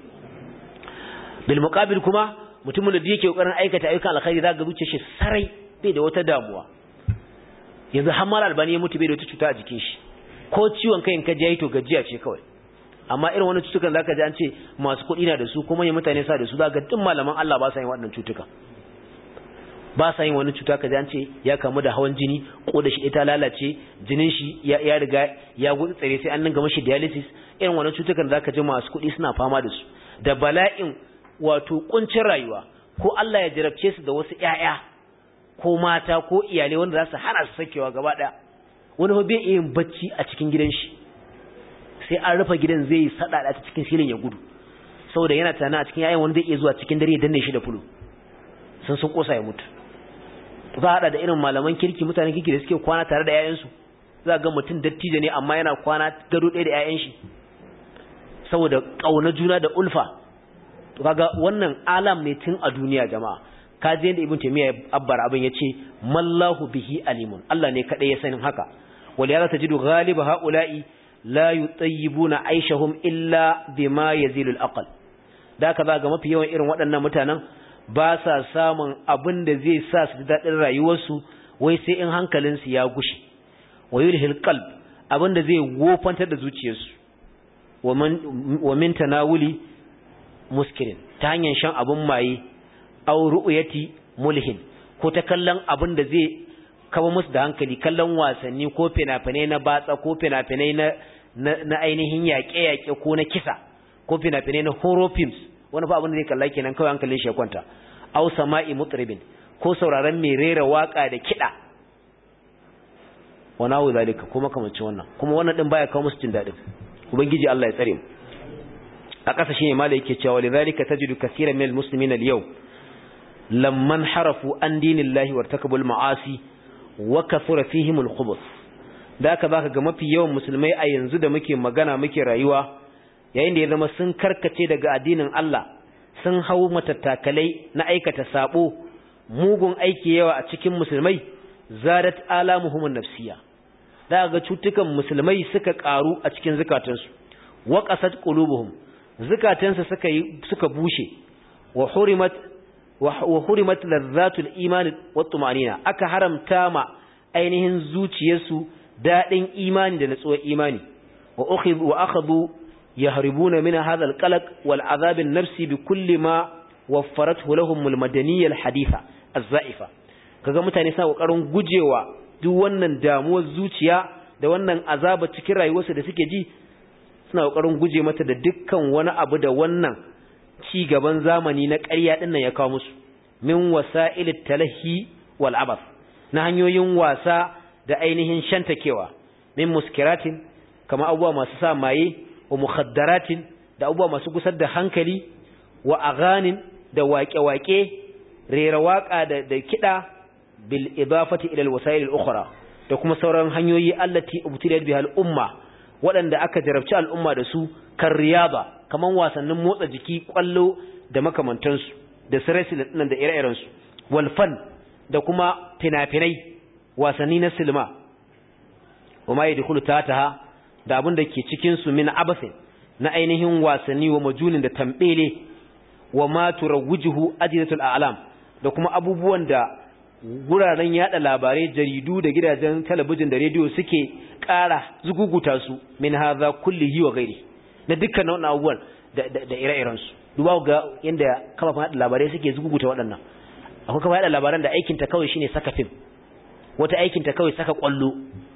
bil muqabil kuma mutumin da yake kokarin aikata ayyukan alkhairi za ga zuciyar shi sarai bai da wata damuwa yanzu har mal albani ya mutu bai da wata cuta a jikin shi ko ciwon kai in ka ji to gajiya ce kawai amma irin wani cutukan zaka ji an ce masu kuɗi na da su kuma ya mutane sa da su zaka duk malaman Allah ba sa yin waɗannan cutuka ba sa yin wani cuta ka ji an ce ya kamu da hawan jini ko da shi ita lalace jinin shi ya riga ya gudu tsare sai an dinga mashi dialysis irin wannan cutukan zaka ji masu kuɗi suna fama da su da bala'in wato kuncin rayuwa ko Allah ya jarabce su da wasu ƴaƴa ko mata ko iyalai wanda za su hana su sakewa gaba ɗaya wani ba bai yin bacci a cikin gidan shi sai an rufe gidan zai sadada ta cikin silin ya gudu saboda yana tana a cikin yayin wani zai iya zuwa cikin dare ya danne shi da fulu sun sun kosa ya mutu za a hada da irin malaman kirki mutanen kirki da suke kwana tare da 'ya'yansu za ga mutum dattijo ne amma yana kwana gado ɗaya da 'ya'yan shi saboda ƙauna juna da ulfa to kaga wannan alam ne tun a duniya jama'a ka je da ibn taymiya ya abbara abin yace mallahu bihi alimun Allah ne kadai ya sanin haka wal ya tajidu ghaliba haula'i la yutayyibuna aishahum illa bima yazilul aql da ka ga mafi yawan irin waɗannan mutanen ba sa samun abin da zai sa su daɗin rayuwarsu wai sai in hankalinsu ya gushe wa yulhil qalb abin da zai wofantar da zuciyarsu wa min tanawuli muskirin ta hanyar shan abin maye aw ru'yati mulhin ko ta kallon abin da zai kawo musu da hankali kallon wasanni ko fina-finai na batsa ko fina-finai na na ainihin yaƙe-yaƙe ko na kisa ko fina-finai na horror films wani fa abin da zai kalla kenan kawai hankalin shi ya kwanta aw sama'i mutribin ko sauraron mai rera waka da kida wa nawu zalika kuma kamar wannan kuma wannan din baya kawo musu jin dadin ubangiji Allah ya tsare mu a ƙasa shine malai yake cewa lidhalika tajidu kaseeran minal muslimina al-yawm lamman harafu an dinillahi wartakabu al-ma'asi wa kathura fihim al-khubuth da ka baka ga mafi yawan musulmai a yanzu da muke magana muke rayuwa yayin da ya zama sun karkace daga addinin Allah sun hau matattakalai na aikata sabo mugun aiki yawa a cikin musulmai zadat alamuhum nafsiya da ga cutukan musulmai suka karu a cikin zakatansu wa qasat qulubuhum zakatansu suka yi suka bushe wa hurimat wa hurimat ladhatul iman wa tumanina aka haramta ma ainihin zuciyarsu dadin imani da natsuwar imani wa ukhidhu wa akhadhu يهربون من هذا القلق والعذاب النفسي بكل ما وفرته لهم المدنية الحديثة الزائفة kaga mutane suna kokarin gujewa duk wannan damuwar zuciya da wannan azaba cikin rayuwarsu da suke ji suna kokarin guje mata da dukkan wani abu da wannan ci gaban zamani na ƙarya din nan ya kawo musu min wasa'ilit talahi wal abath na hanyoyin wasa da ainihin shantakewa min muskiratin kama abubuwa masu sa maye wa mukhadaratin da abubuwa masu gusar da hankali wa aghanin da waƙe-waƙe rera waƙa da da kiɗa bil idafati ila alwasail al-ukhra da kuma sauran hanyoyi allati ubtilat biha al-umma waɗanda aka jarabci al'umma da su kan riyaba kaman wasannin motsa jiki kwallo da makamantansu da sirasi nan da ire-iren su wal fan da kuma fina-finai wasanni na silma wa ma yadkhulu tataha da abin da ke cikinsu min abasin na ainihin wasanni wa majulin da tambele wa ma turawujuhu ajinatul a'lam da kuma abubuwan da guraren yada labarai jaridu da gidajen talabijin da rediyo suke ƙara zuguguta su min hadha kullihi wa ghairi na dukkan wannan abubuwan da da ire-iren su duba ga yanda kafafen yada labarai suke zuguguta waɗannan akwai kafafen yada labaran da aikin ta kawai shine saka film wata aikin ta kawai saka kwallo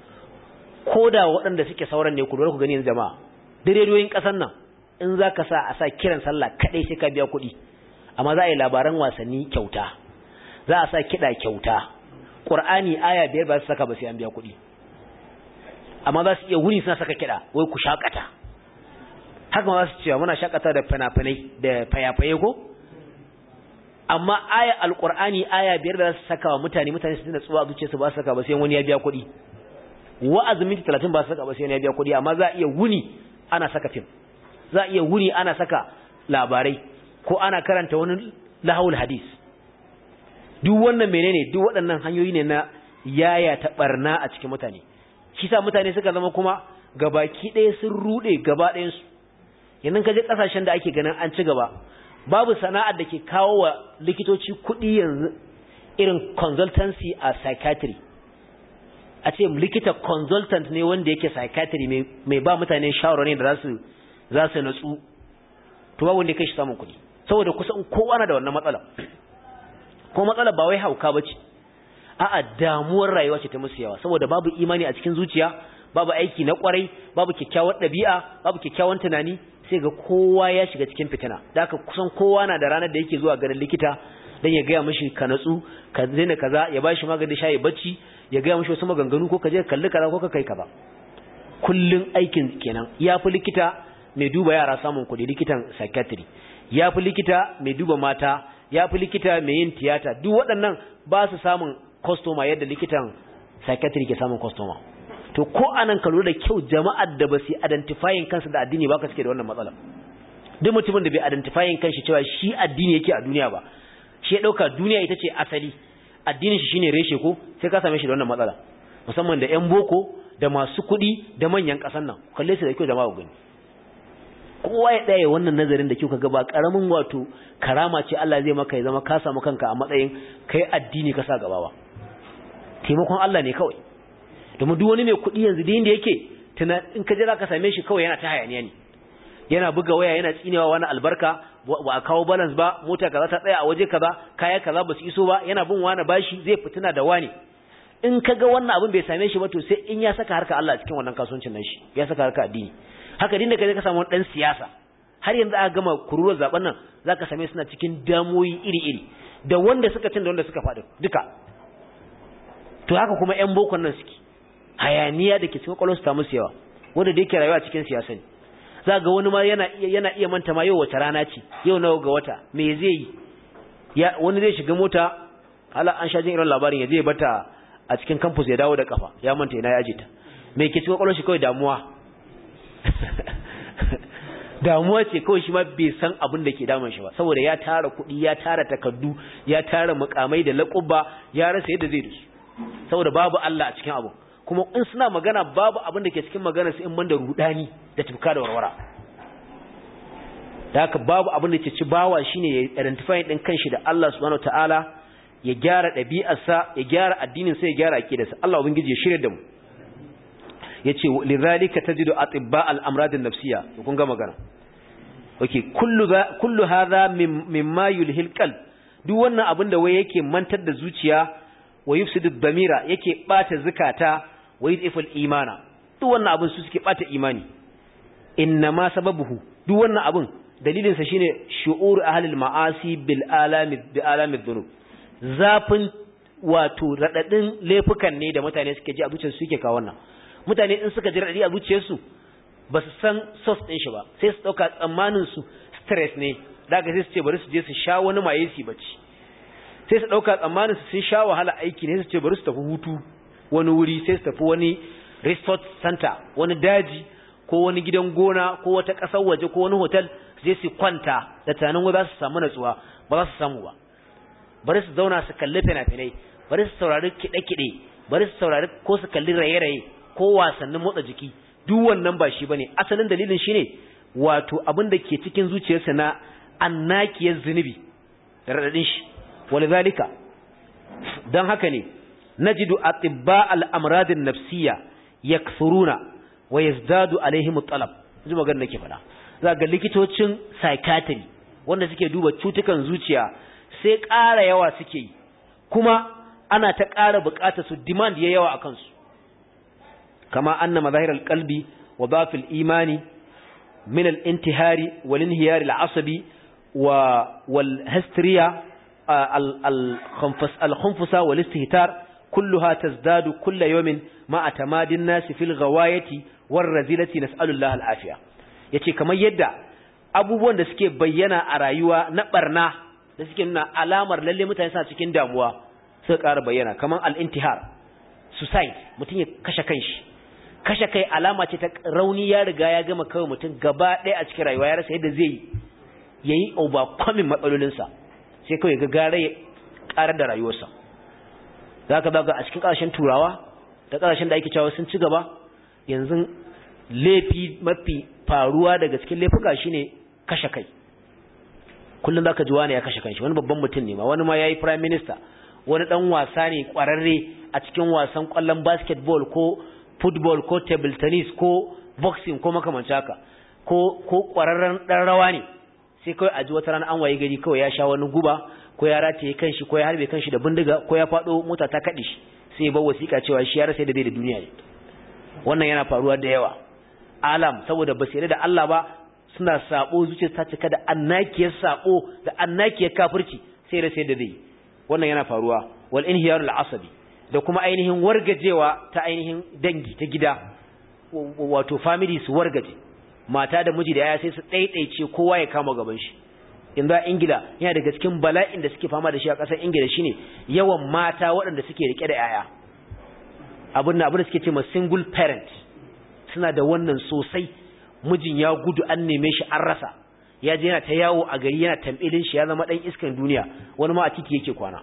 ko da waɗanda suke sauran ne ku lura ku gani yanzu jama'a dirediyoyin ƙasar nan in za ka sa a sa kiran sallah kaɗai sai ka biya kuɗi amma za a yi labaran wasanni kyauta za a sa kiɗa kyauta ƙur'ani aya biyar ba su saka ba sai an biya kuɗi amma za su iya wuni suna saka kiɗa wai ku shaƙata haka ma za su cewa muna shaƙata da fina-finai da fayafaye ko amma aya alƙur'ani aya biyar da za su saka wa mutane mutane su tuna tsuwa a zuciyarsu ba su saka ba sai wani ya biya kuɗi wa'azin minti talatin ba su saka ba sai ya biya kuɗi amma za a iya wuni ana saka fim za a iya wuni ana saka labarai ko ana karanta wani lahawul hadis duk wannan menene duk waɗannan hanyoyi ne na yaya ta barna a cikin mutane shi sa mutane suka zama kuma gabaki ɗaya sun ruɗe gaba ɗayansu yanzu ka je ƙasashen da ake ganin an ci gaba babu sana'ar da ke kawo wa likitoci kuɗi yanzu irin consultancy a psychiatry a ce likita consultant ne wanda yake psychiatry mai ba mutane shawarwari da zasu za su natsu to babu wanda kai shi samun kuɗi saboda kusan kowa na da wannan matsala ko matsala ba wai hauka bace a'a damuwar rayuwa ce ta musu yawa saboda babu imani a cikin zuciya babu aiki na kwarai babu kyakkyawar ɗabi'a babu kyakkyawan tunani sai ga kowa ya shiga cikin fitina da haka kusan kowa na da ranar da yake zuwa ganin likita dan ya gaya mishi ka natsu ka daina kaza ya bashi magani sha ya bacci ya gaya mashi wasu maganganu ko ka je kalli kaza ko ka kai kaza kullun aikin kenan ya fi likita mai duba yara samun kuɗi likitan psychiatry ya fi likita mai duba mata ya fi likita mai yin tiyata duk waɗannan ba su samun kwastoma yadda likitan psychiatry ke samun kwastoma to ko anan ka lura da kyau jama'ar da ba su identifying kansu da addini ba ka suke da wannan matsala duk mutumin da bai identifying kanshi cewa shi addini yake a duniya ba shi ya ɗauka duniya ita ce asali addinin shi shine reshe ko sai ka same shi da wannan matsala musamman da yan boko da masu kuɗi da manyan ƙasan nan kalle su da kyau jama'a gani kowa ya ɗaya wannan nazarin da kyau ka ba ƙaramin wato karama ce Allah zai maka ya zama ka samu kanka a matsayin kai addini ka sa gaba ba taimakon Allah ne kawai domin duk wani mai kuɗi yanzu da inda yake tuna in ka jira ka same shi kawai yana ta hayaniya ne yana buga waya yana tsinewa wani albarka ba a kawo balance ba mota kaza ta tsaya a waje kaza kaya kaza ba su iso ba yana bin wani bashi zai fitina da wani in ka ga wannan abin bai same shi ba to sai in ya saka harka Allah cikin wannan kasuwancin nan shi ya saka harka addini haka din da kaje ka samu wani dan siyasa har yanzu aka gama kururuwar zaben nan zaka same suna cikin damoyi iri-iri da wanda suka cin da wanda suka faɗi duka to haka kuma ƴan bokon nan suke hayaniya da ke cikin kwallon su ta musu yawa wanda da yake rayuwa cikin siyasa ne za ga wani ma yana iya yana iya manta ma yau wace rana ce yau nawa ga wata me zai yi ya wani zai shiga mota hala an sha jin irin labarin ya je bata a cikin campus ya dawo da kafa ya manta ina ya aje ta me ke cikin kwallon shi kawai damuwa damuwa ce kawai shi ma bai san abin da ke damun shi ba saboda ya tara kuɗi ya tara takardu ya tara mukamai da laƙuba ya rasa yadda zai dusu saboda babu Allah a cikin abu kuma in suna magana babu abin da ke cikin magana su in man da rudani da tufka da warwara da haka babu abin da ke ci bawa shine ya identify din kanshi da Allah subhanahu wataala ya gyara ɗabi'arsa ya gyara addinin sa ya gyara aqidarsa Allah ubangiji ya shirye da mu yace lidhalika tajidu atibba al-amrad an-nafsiyya kun ga magana okay kullu kullu hadha mimma yulhil qalb duk wannan abin da wai yake mantar da zuciya wa yufsidu ad-damira yake bata zakata wa yudhifu al-imana duk wannan abin su suke bata imani innama sababuhu duk wannan abin dalilin sa shine shu'ur ahli al-ma'asi bil alami bi alami dhunub zafin wato radadin laifukan ne da mutane suke ji a zuciyarsu suke kawo wannan mutane in suka ji radadi a zuciyarsu ba su san source din shi ba sai su dauka tsammanin su stress ne daga sai su ce bari su je su sha wani maye su bacci sai su dauka tsammanin su sun sha wahala aiki ne su ce bari su tafi hutu wani wuri sai su tafi wani resort center wani daji ko wani gidan gona ko wata ƙasar waje ko wani hotel su je su kwanta da tunanin wai za su samu natsuwa ba za su samu ba bari su zauna su kalli fina-finai bari su saurari kiɗe-kiɗe bari su saurari ko su kalli raye-raye ko wasannin motsa jiki duk wannan ba shi bane asalin dalilin shine wato abin da ke cikin zuciyarsa na annakiyar zunubi da radadin shi walidhalika dan haka ne najidu atibba al-amrad an-nafsiyya yakthuruna wa yazdadu alaihim at-talab ji magana nake fada za ga likitocin psychiatry wanda suke duba cutukan zuciya sai ƙara yawa suke yi kuma ana ta ƙara buƙatar su demand ya yawa akan su kama anna mazahir al-qalbi wa dhaf al-imani min al-intihari wal inhiyar al-asabi wa wal hysteria al-khunfusa wal istihtar kulluha tazdadu kull yawmin ma atamadin nas fil ghawayati war razilati nas'alullah al-afiya yace kamar yadda abubuwan da suke bayyana a rayuwa na barna da suke nuna alamar lalle mutane suna cikin damuwa suka ƙara bayyana kamar al-intihar suicide mutum ya kashe kanshi kashe kai alama ce ta rauni ya riga ya gama kawai mutum gaba ɗaya a cikin rayuwa ya rasa yadda zai ya yi overcoming matsalolinsa sai kawai ga gara ya ƙarar da rayuwarsa za ka zaga a cikin ƙasashen turawa da ƙasashen da ake cewa sun ci gaba yanzu laifi mafi faruwa daga cikin laifuka shine kashe kai kullum za ka ji wani ya kashe kanshi wani babban mutum ne ma wani ma ya yi prime minister wani ɗan wasa ne ƙwararre a cikin wasan ƙwallon basketball ko football ko table tennis ko boxing ko makamanci haka ko ko kwararren dan rawa ne sai kawai a ji wata rana an waye gari kawai ya sha wani guba ko ya rataye kanshi ko ya harbe kanshi da bindiga ko ya fado mota ta kade shi sai ba wasiƙa cewa shi ya rasa da bai da duniya ne wannan yana faruwa da yawa alam saboda ba sai da Allah ba suna sabo zuciya ta cika da annakiyar sabo da annakiyar kafirci sai rasa da zai wannan yana faruwa wal inhiyarul asabi da kuma ainihin wargajewa ta ainihin dangi ta gida wato family su wargaje mata da miji da yaya sai su ɗaiɗaice kowa ya kama gaban shi yanzu a ingila yana daga cikin bala'in da suke fama da shi a ƙasar ingila shine yawan mata waɗanda suke rike da yaya abin da abin da suke ce ma single parent suna da wannan sosai mijin ya gudu an neme shi an rasa ya je yana ta yawo a gari yana tambilin shi ya zama dan iskan duniya wani ma a titi yake kwana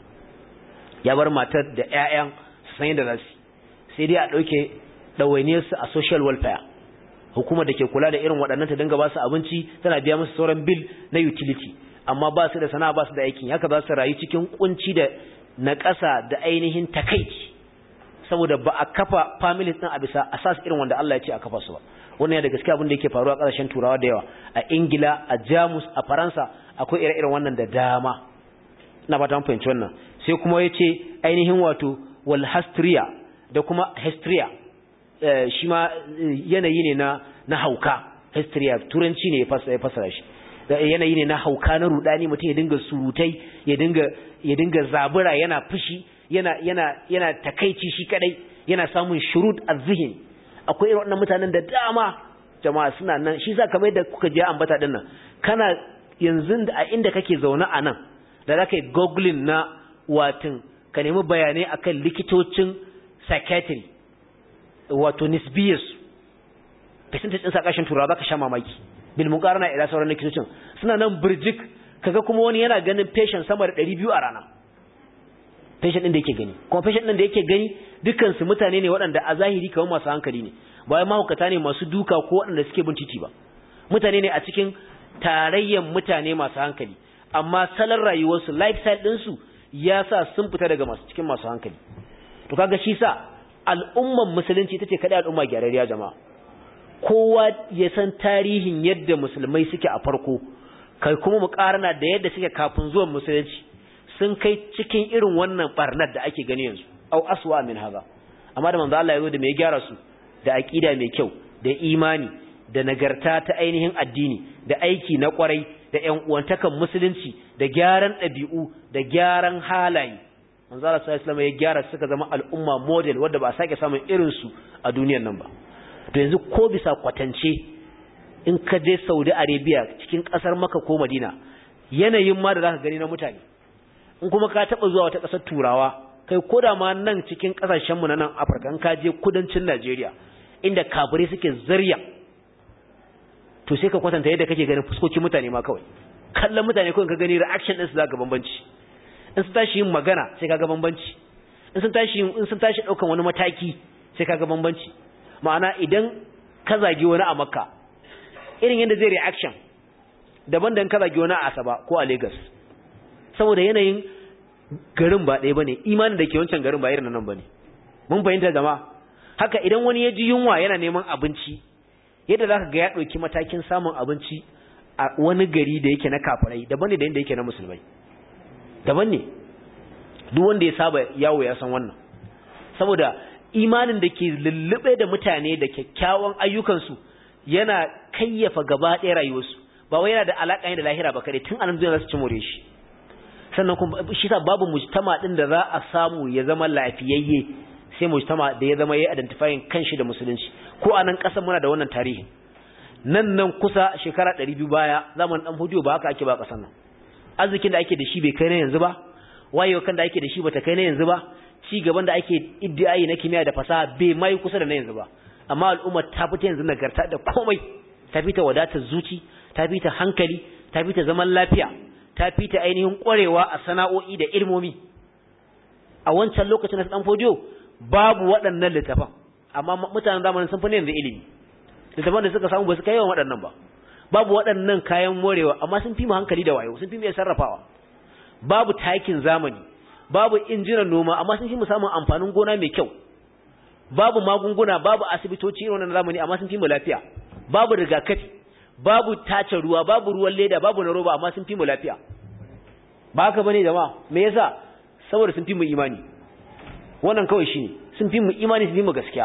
ya bar matar da ƴaƴan su san yadda za su sai dai a ɗauke ɗawainiyar su a social welfare hukumar da ke kula da irin waɗannan ta dinga ba su abinci tana biya musu sauran bill na utility amma ba su da sana'a ba su da aikin haka za su rayu cikin kunci da naƙasa da ainihin takaici saboda ba a kafa families din a bisa asas irin wanda Allah ya ce a kafa su ba wannan ya da gaskiya abin da yake faruwa a ƙasashen turawa da yawa a ingila a jamus a faransa akwai ire-iren wannan da dama ina fata mun fahimci wannan sai kuma ya ce ainihin wato wal hastria da kuma hastria shi ma yanayi ne na na hauka hastria turanci ne ya fasara shi yanayi ne na hauka na rudani mutum ya dinga surutai ya dinga ya dinga zabura yana fushi yana yana yana takaici shi kadai yana samun shurud azhin akwai irin wannan mutanen da dama jama'a suna nan shi sa kamar yadda kuka je ambata din nan kana yanzu da a inda kake zaune a nan da zaka yi googling na watin ka nemi bayanai akan likitocin psychiatry wato nisbiyas percentage din sakashin turawa zaka sha mamaki bil muqarana ila sauran likitocin suna nan burjik kaga kuma wani yana ganin patient sama da 200 a rana patient din da yake gani kuma patient din da yake gani dukkan su mutane ne waɗanda a zahiri kamar masu hankali ne ba wai mahaukata ne masu duka ko waɗanda suke bin titi ba mutane ne a cikin tarayyan mutane masu hankali amma salon rayuwarsu lifestyle ɗinsu ya sa sun fita daga masu cikin masu hankali to kaga shi sa al'umman musulunci ita ce kaɗai al'umma gyararriya jama'a kowa ya san tarihin yadda musulmai suke a farko kai kuma mu karana da yadda suke kafin zuwan musulunci sun kai cikin irin wannan barnar da ake gani yanzu au aswa min haza amma da manzo Allah ya zo da mai gyara su da aqida mai kyau da imani da nagarta ta ainihin addini da aiki na kwarai da ƴan uwantakan musulunci da gyaran ɗabi'u da gyaran halaye manzo Allah sallallahu alaihi ya gyara suka zama al'umma model wanda ba a sake samun irin su a duniyar nan ba to yanzu ko bisa kwatance in ka je Saudi Arabia cikin kasar Makka ko Madina yanayin ma da zaka gani na mutane in kuma ka taba zuwa wata kasar Turawa kai koda ma nan cikin kasashen mu na nan Afirka in ka je kudancin Najeriya inda kafirai suke zarya to sai ka kwatanta yadda kake ganin fuskokin mutane ma kawai kallon mutane kawai ka gani reaction din su zaka bambanci in sun tashi yin magana sai kaga bambanci in sun tashi in sun tashi daukan wani mataki sai kaga bambanci ma'ana idan ka zagi wani a Makka irin yadda zai reaction daban da in ka zagi wani a Asaba ko a Lagos saboda yanayin garin ba ɗaya bane imanin da ke wancan garin ba irin nan bane mun fahimta jama'a haka idan wani ya ji yunwa yana neman abinci yadda zaka ga ya ɗauki matakin samun abinci a wani gari da yake na kafirai daban ne da inda yake na musulmai daban ne duk wanda ya saba yawo ya san wannan saboda imanin da ke lullube da mutane da kyakkyawan ayyukansu yana kayyafa gaba ɗaya rayuwarsu ba wai yana da alaƙa ne da lahira ba kare tun anan duniya za su ci more shi sannan kuma shi sa babu mujtama din da za a samu ya zama lafiyayye sai mujtama da ya zama ya identifying kanshi da musulunci ko a nan ƙasar muna da wannan tarihi nan nan kusa shekara 200 baya zamanin dan hudiyo ba haka ake ba ƙasar nan arzikin da ake da shi bai kai na yanzu ba wayewa kan da ake da shi bata kai na yanzu ba ci gaban da ake iddiayi na kimiyya da fasaha bai mai kusa da na yanzu ba amma al'umma ta fita yanzu nagarta da komai ta fita wadatar zuci ta fita hankali ta fita zaman lafiya ta fita ainihin ƙwarewa a sana'o'i da ilmomi a wancan lokacin na dan fodiyo babu waɗannan littafan amma mutanen zamanin sun fi ne yanzu ilimi littafan da suka samu ba su kai yawan waɗannan ba babu waɗannan kayan morewa amma sun fi mu hankali da wayo sun fi mu iya sarrafawa babu takin zamani babu injinan noma amma sun fi mu samun amfanin gona mai kyau babu magunguna babu asibitoci irin wannan zamani amma sun fi mu lafiya babu rigakafi babu tace ruwa babu ruwan leda babu na roba amma sun fi mu lafiya ba haka bane jama'a me yasa saboda sun fi mu imani wannan kawai shine sun fi mu imani sun fi mu gaskiya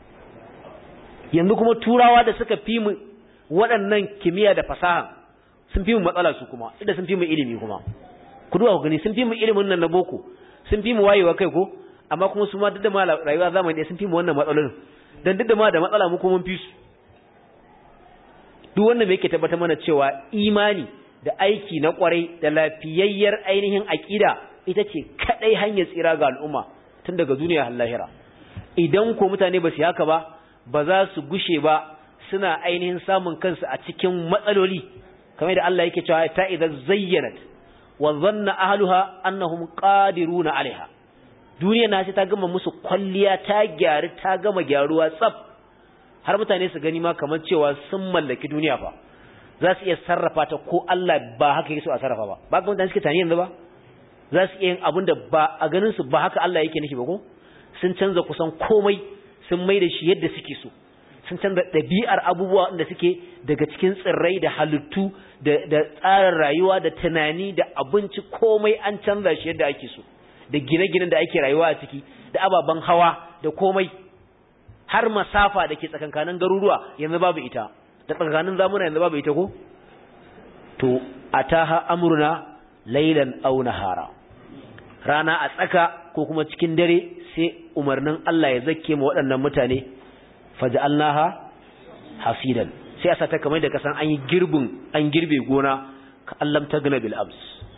yanzu kuma turawa da suka fi mu waɗannan kimiyya da fasaha sun fi mu matsala su kuma inda sun fi mu ilimi kuma ku duba ku gani sun fi mu ilimin nan na boko sun fi mu wayewa kai ko amma kuma su ma duk da ma rayuwa zamani ɗaya sun fi mu wannan matsalolin dan duk da ma da matsala mu kuma mun fi su duk wannan me yake tabbatar mana cewa imani da aiki na kwarai da lafiyayyar ainihin aqida ita ce kadai hanyar tsira ga al'umma tun daga duniya har lahira idan ko mutane ba su haka ba ba za su gushe ba suna ainihin samun kansu a cikin matsaloli kamar da Allah yake cewa ta idan zayyanat wa dhanna ahluha annahum qadiruna alaiha duniya na sai ta gama musu kwalliya ta gyaru ta gama gyaruwa tsaf har mutane su gani ma kamar cewa sun mallaki duniya fa za su iya sarrafa ta ko Allah ba haka yake so a sarrafa ba ba ga mutane suke tani yanzu ba za su iya yin abin da ba a ganin su ba haka Allah yake nufi ba ko sun canza kusan komai sun mai da shi yadda suke so sun canza ɗabi'ar abubuwa da suke daga cikin tsirrai da halittu da tsarin rayuwa da tunani da abinci komai an canza shi yadda ake so da gine-ginen da ake rayuwa a ciki da ababen hawa da komai har masafa da ke tsakankanin garuruwa yanzu babu ita da tsakankanin zamuna yanzu babu ita ko to ataha amruna laylan aw nahara rana a tsaka ko kuma cikin dare sai umarnin Allah ya zakke mu waɗannan mutane faj'alnaha hasidan sai a sata kamar da kasan an yi girbin an girbe gona ka allam tagna bil abs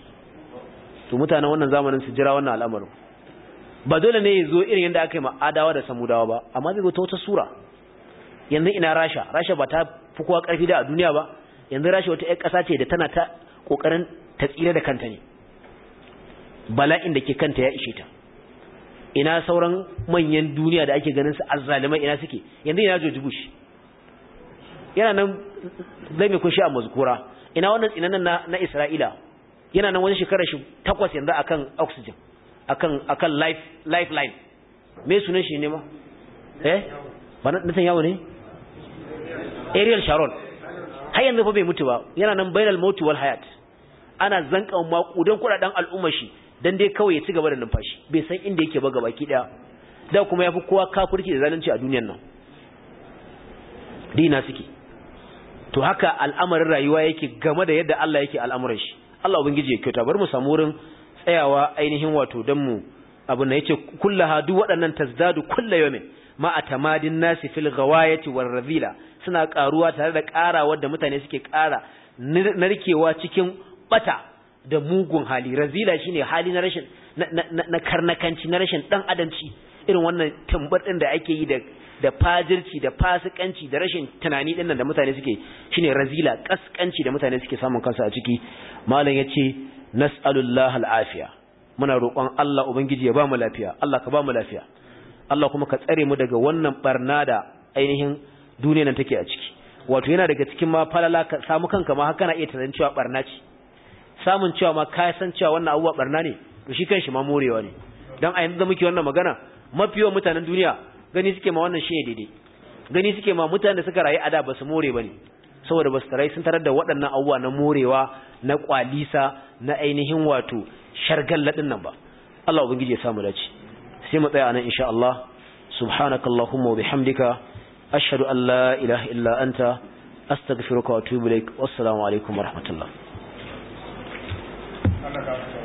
to mutanen wannan zamanin su jira wannan al'amarin ba dole ne ya zo irin yadda aka yi ma'adawa da samudawa ba amma zai zo ta wata sura yanzu ina rasha rasha ba ta fi kowa karfi da a duniya ba yanzu rasha wata 'yar ƙasa ce da tana ta ƙoƙarin ta tsira da kanta ne bala'in da ke kanta ya ishe ta ina sauran manyan duniya da ake ganin su azzalimai ina suke yanzu ina George Bush yana nan zai mai kunshi a mazkura ina wannan tsinanan na, na Isra'ila yana nan wani shekarar shi takwas yanzu akan oxygen akan akan life lifeline me sunan shi ne ma eh ba na yawo ne Ariel Sharon har yanzu fa bai mutu ba yana nan bainal mauti wal hayat ana zanka makudan kudaden al'ummar shi dan dai kawai ya ci gaba da numfashi bai san inda yake ba gabaki daya da kuma yafi kowa kafirci da zalunci a duniyar nan dina suke to haka al'amarin rayuwa yake game da yadda Allah yake al'amuran shi Allah ubangiji ya kyauta bar mu samu wurin tsayawa ainihin wato dan mu abin da yace kullaha duk waɗannan tazdadu kullu yawmin ma atamadin nasi fil ghawayati war radila suna karuwa tare da karawar da mutane suke kara narkewa cikin bata da mugun hali razila shine hali na rashin na karnakanci na rashin dan adamci irin wannan tambar din da ake yi da da fajirci da fasikanci da rashin tunani din nan da mutane suke shine razila kaskanci da mutane suke samun kansu a ciki malam yace nas'alullahi al'afiya muna roƙon Allah ubangiji ya ba mu lafiya Allah ka ba mu lafiya Allah kuma ka tsare mu daga wannan barna da ainihin duniyar nan take a ciki wato yana daga cikin ma falala ka samu kanka ma haka na iya tunanin cewa barna ce samun cewa ma ka san cewa wannan abubuwa barna ne to shi kanshi ma morewa ne dan a yanzu da muke wannan magana mafiyawan mutanen duniya gani suke ma wannan shine daidai gani suke ma mutanen da suka rayu a da ba su more bane saboda ba su rayu sun tarar da waɗannan abubuwa na morewa na kwalisa na ainihin wato shargalladin nan ba Allah ubangiji ya samu dace sai mu tsaya anan insha Allah subhanakallahumma wa bihamdika ashhadu an la ilaha illa anta astaghfiruka wa atubu ilaik wassalamu alaikum wa rahmatullah Allah ka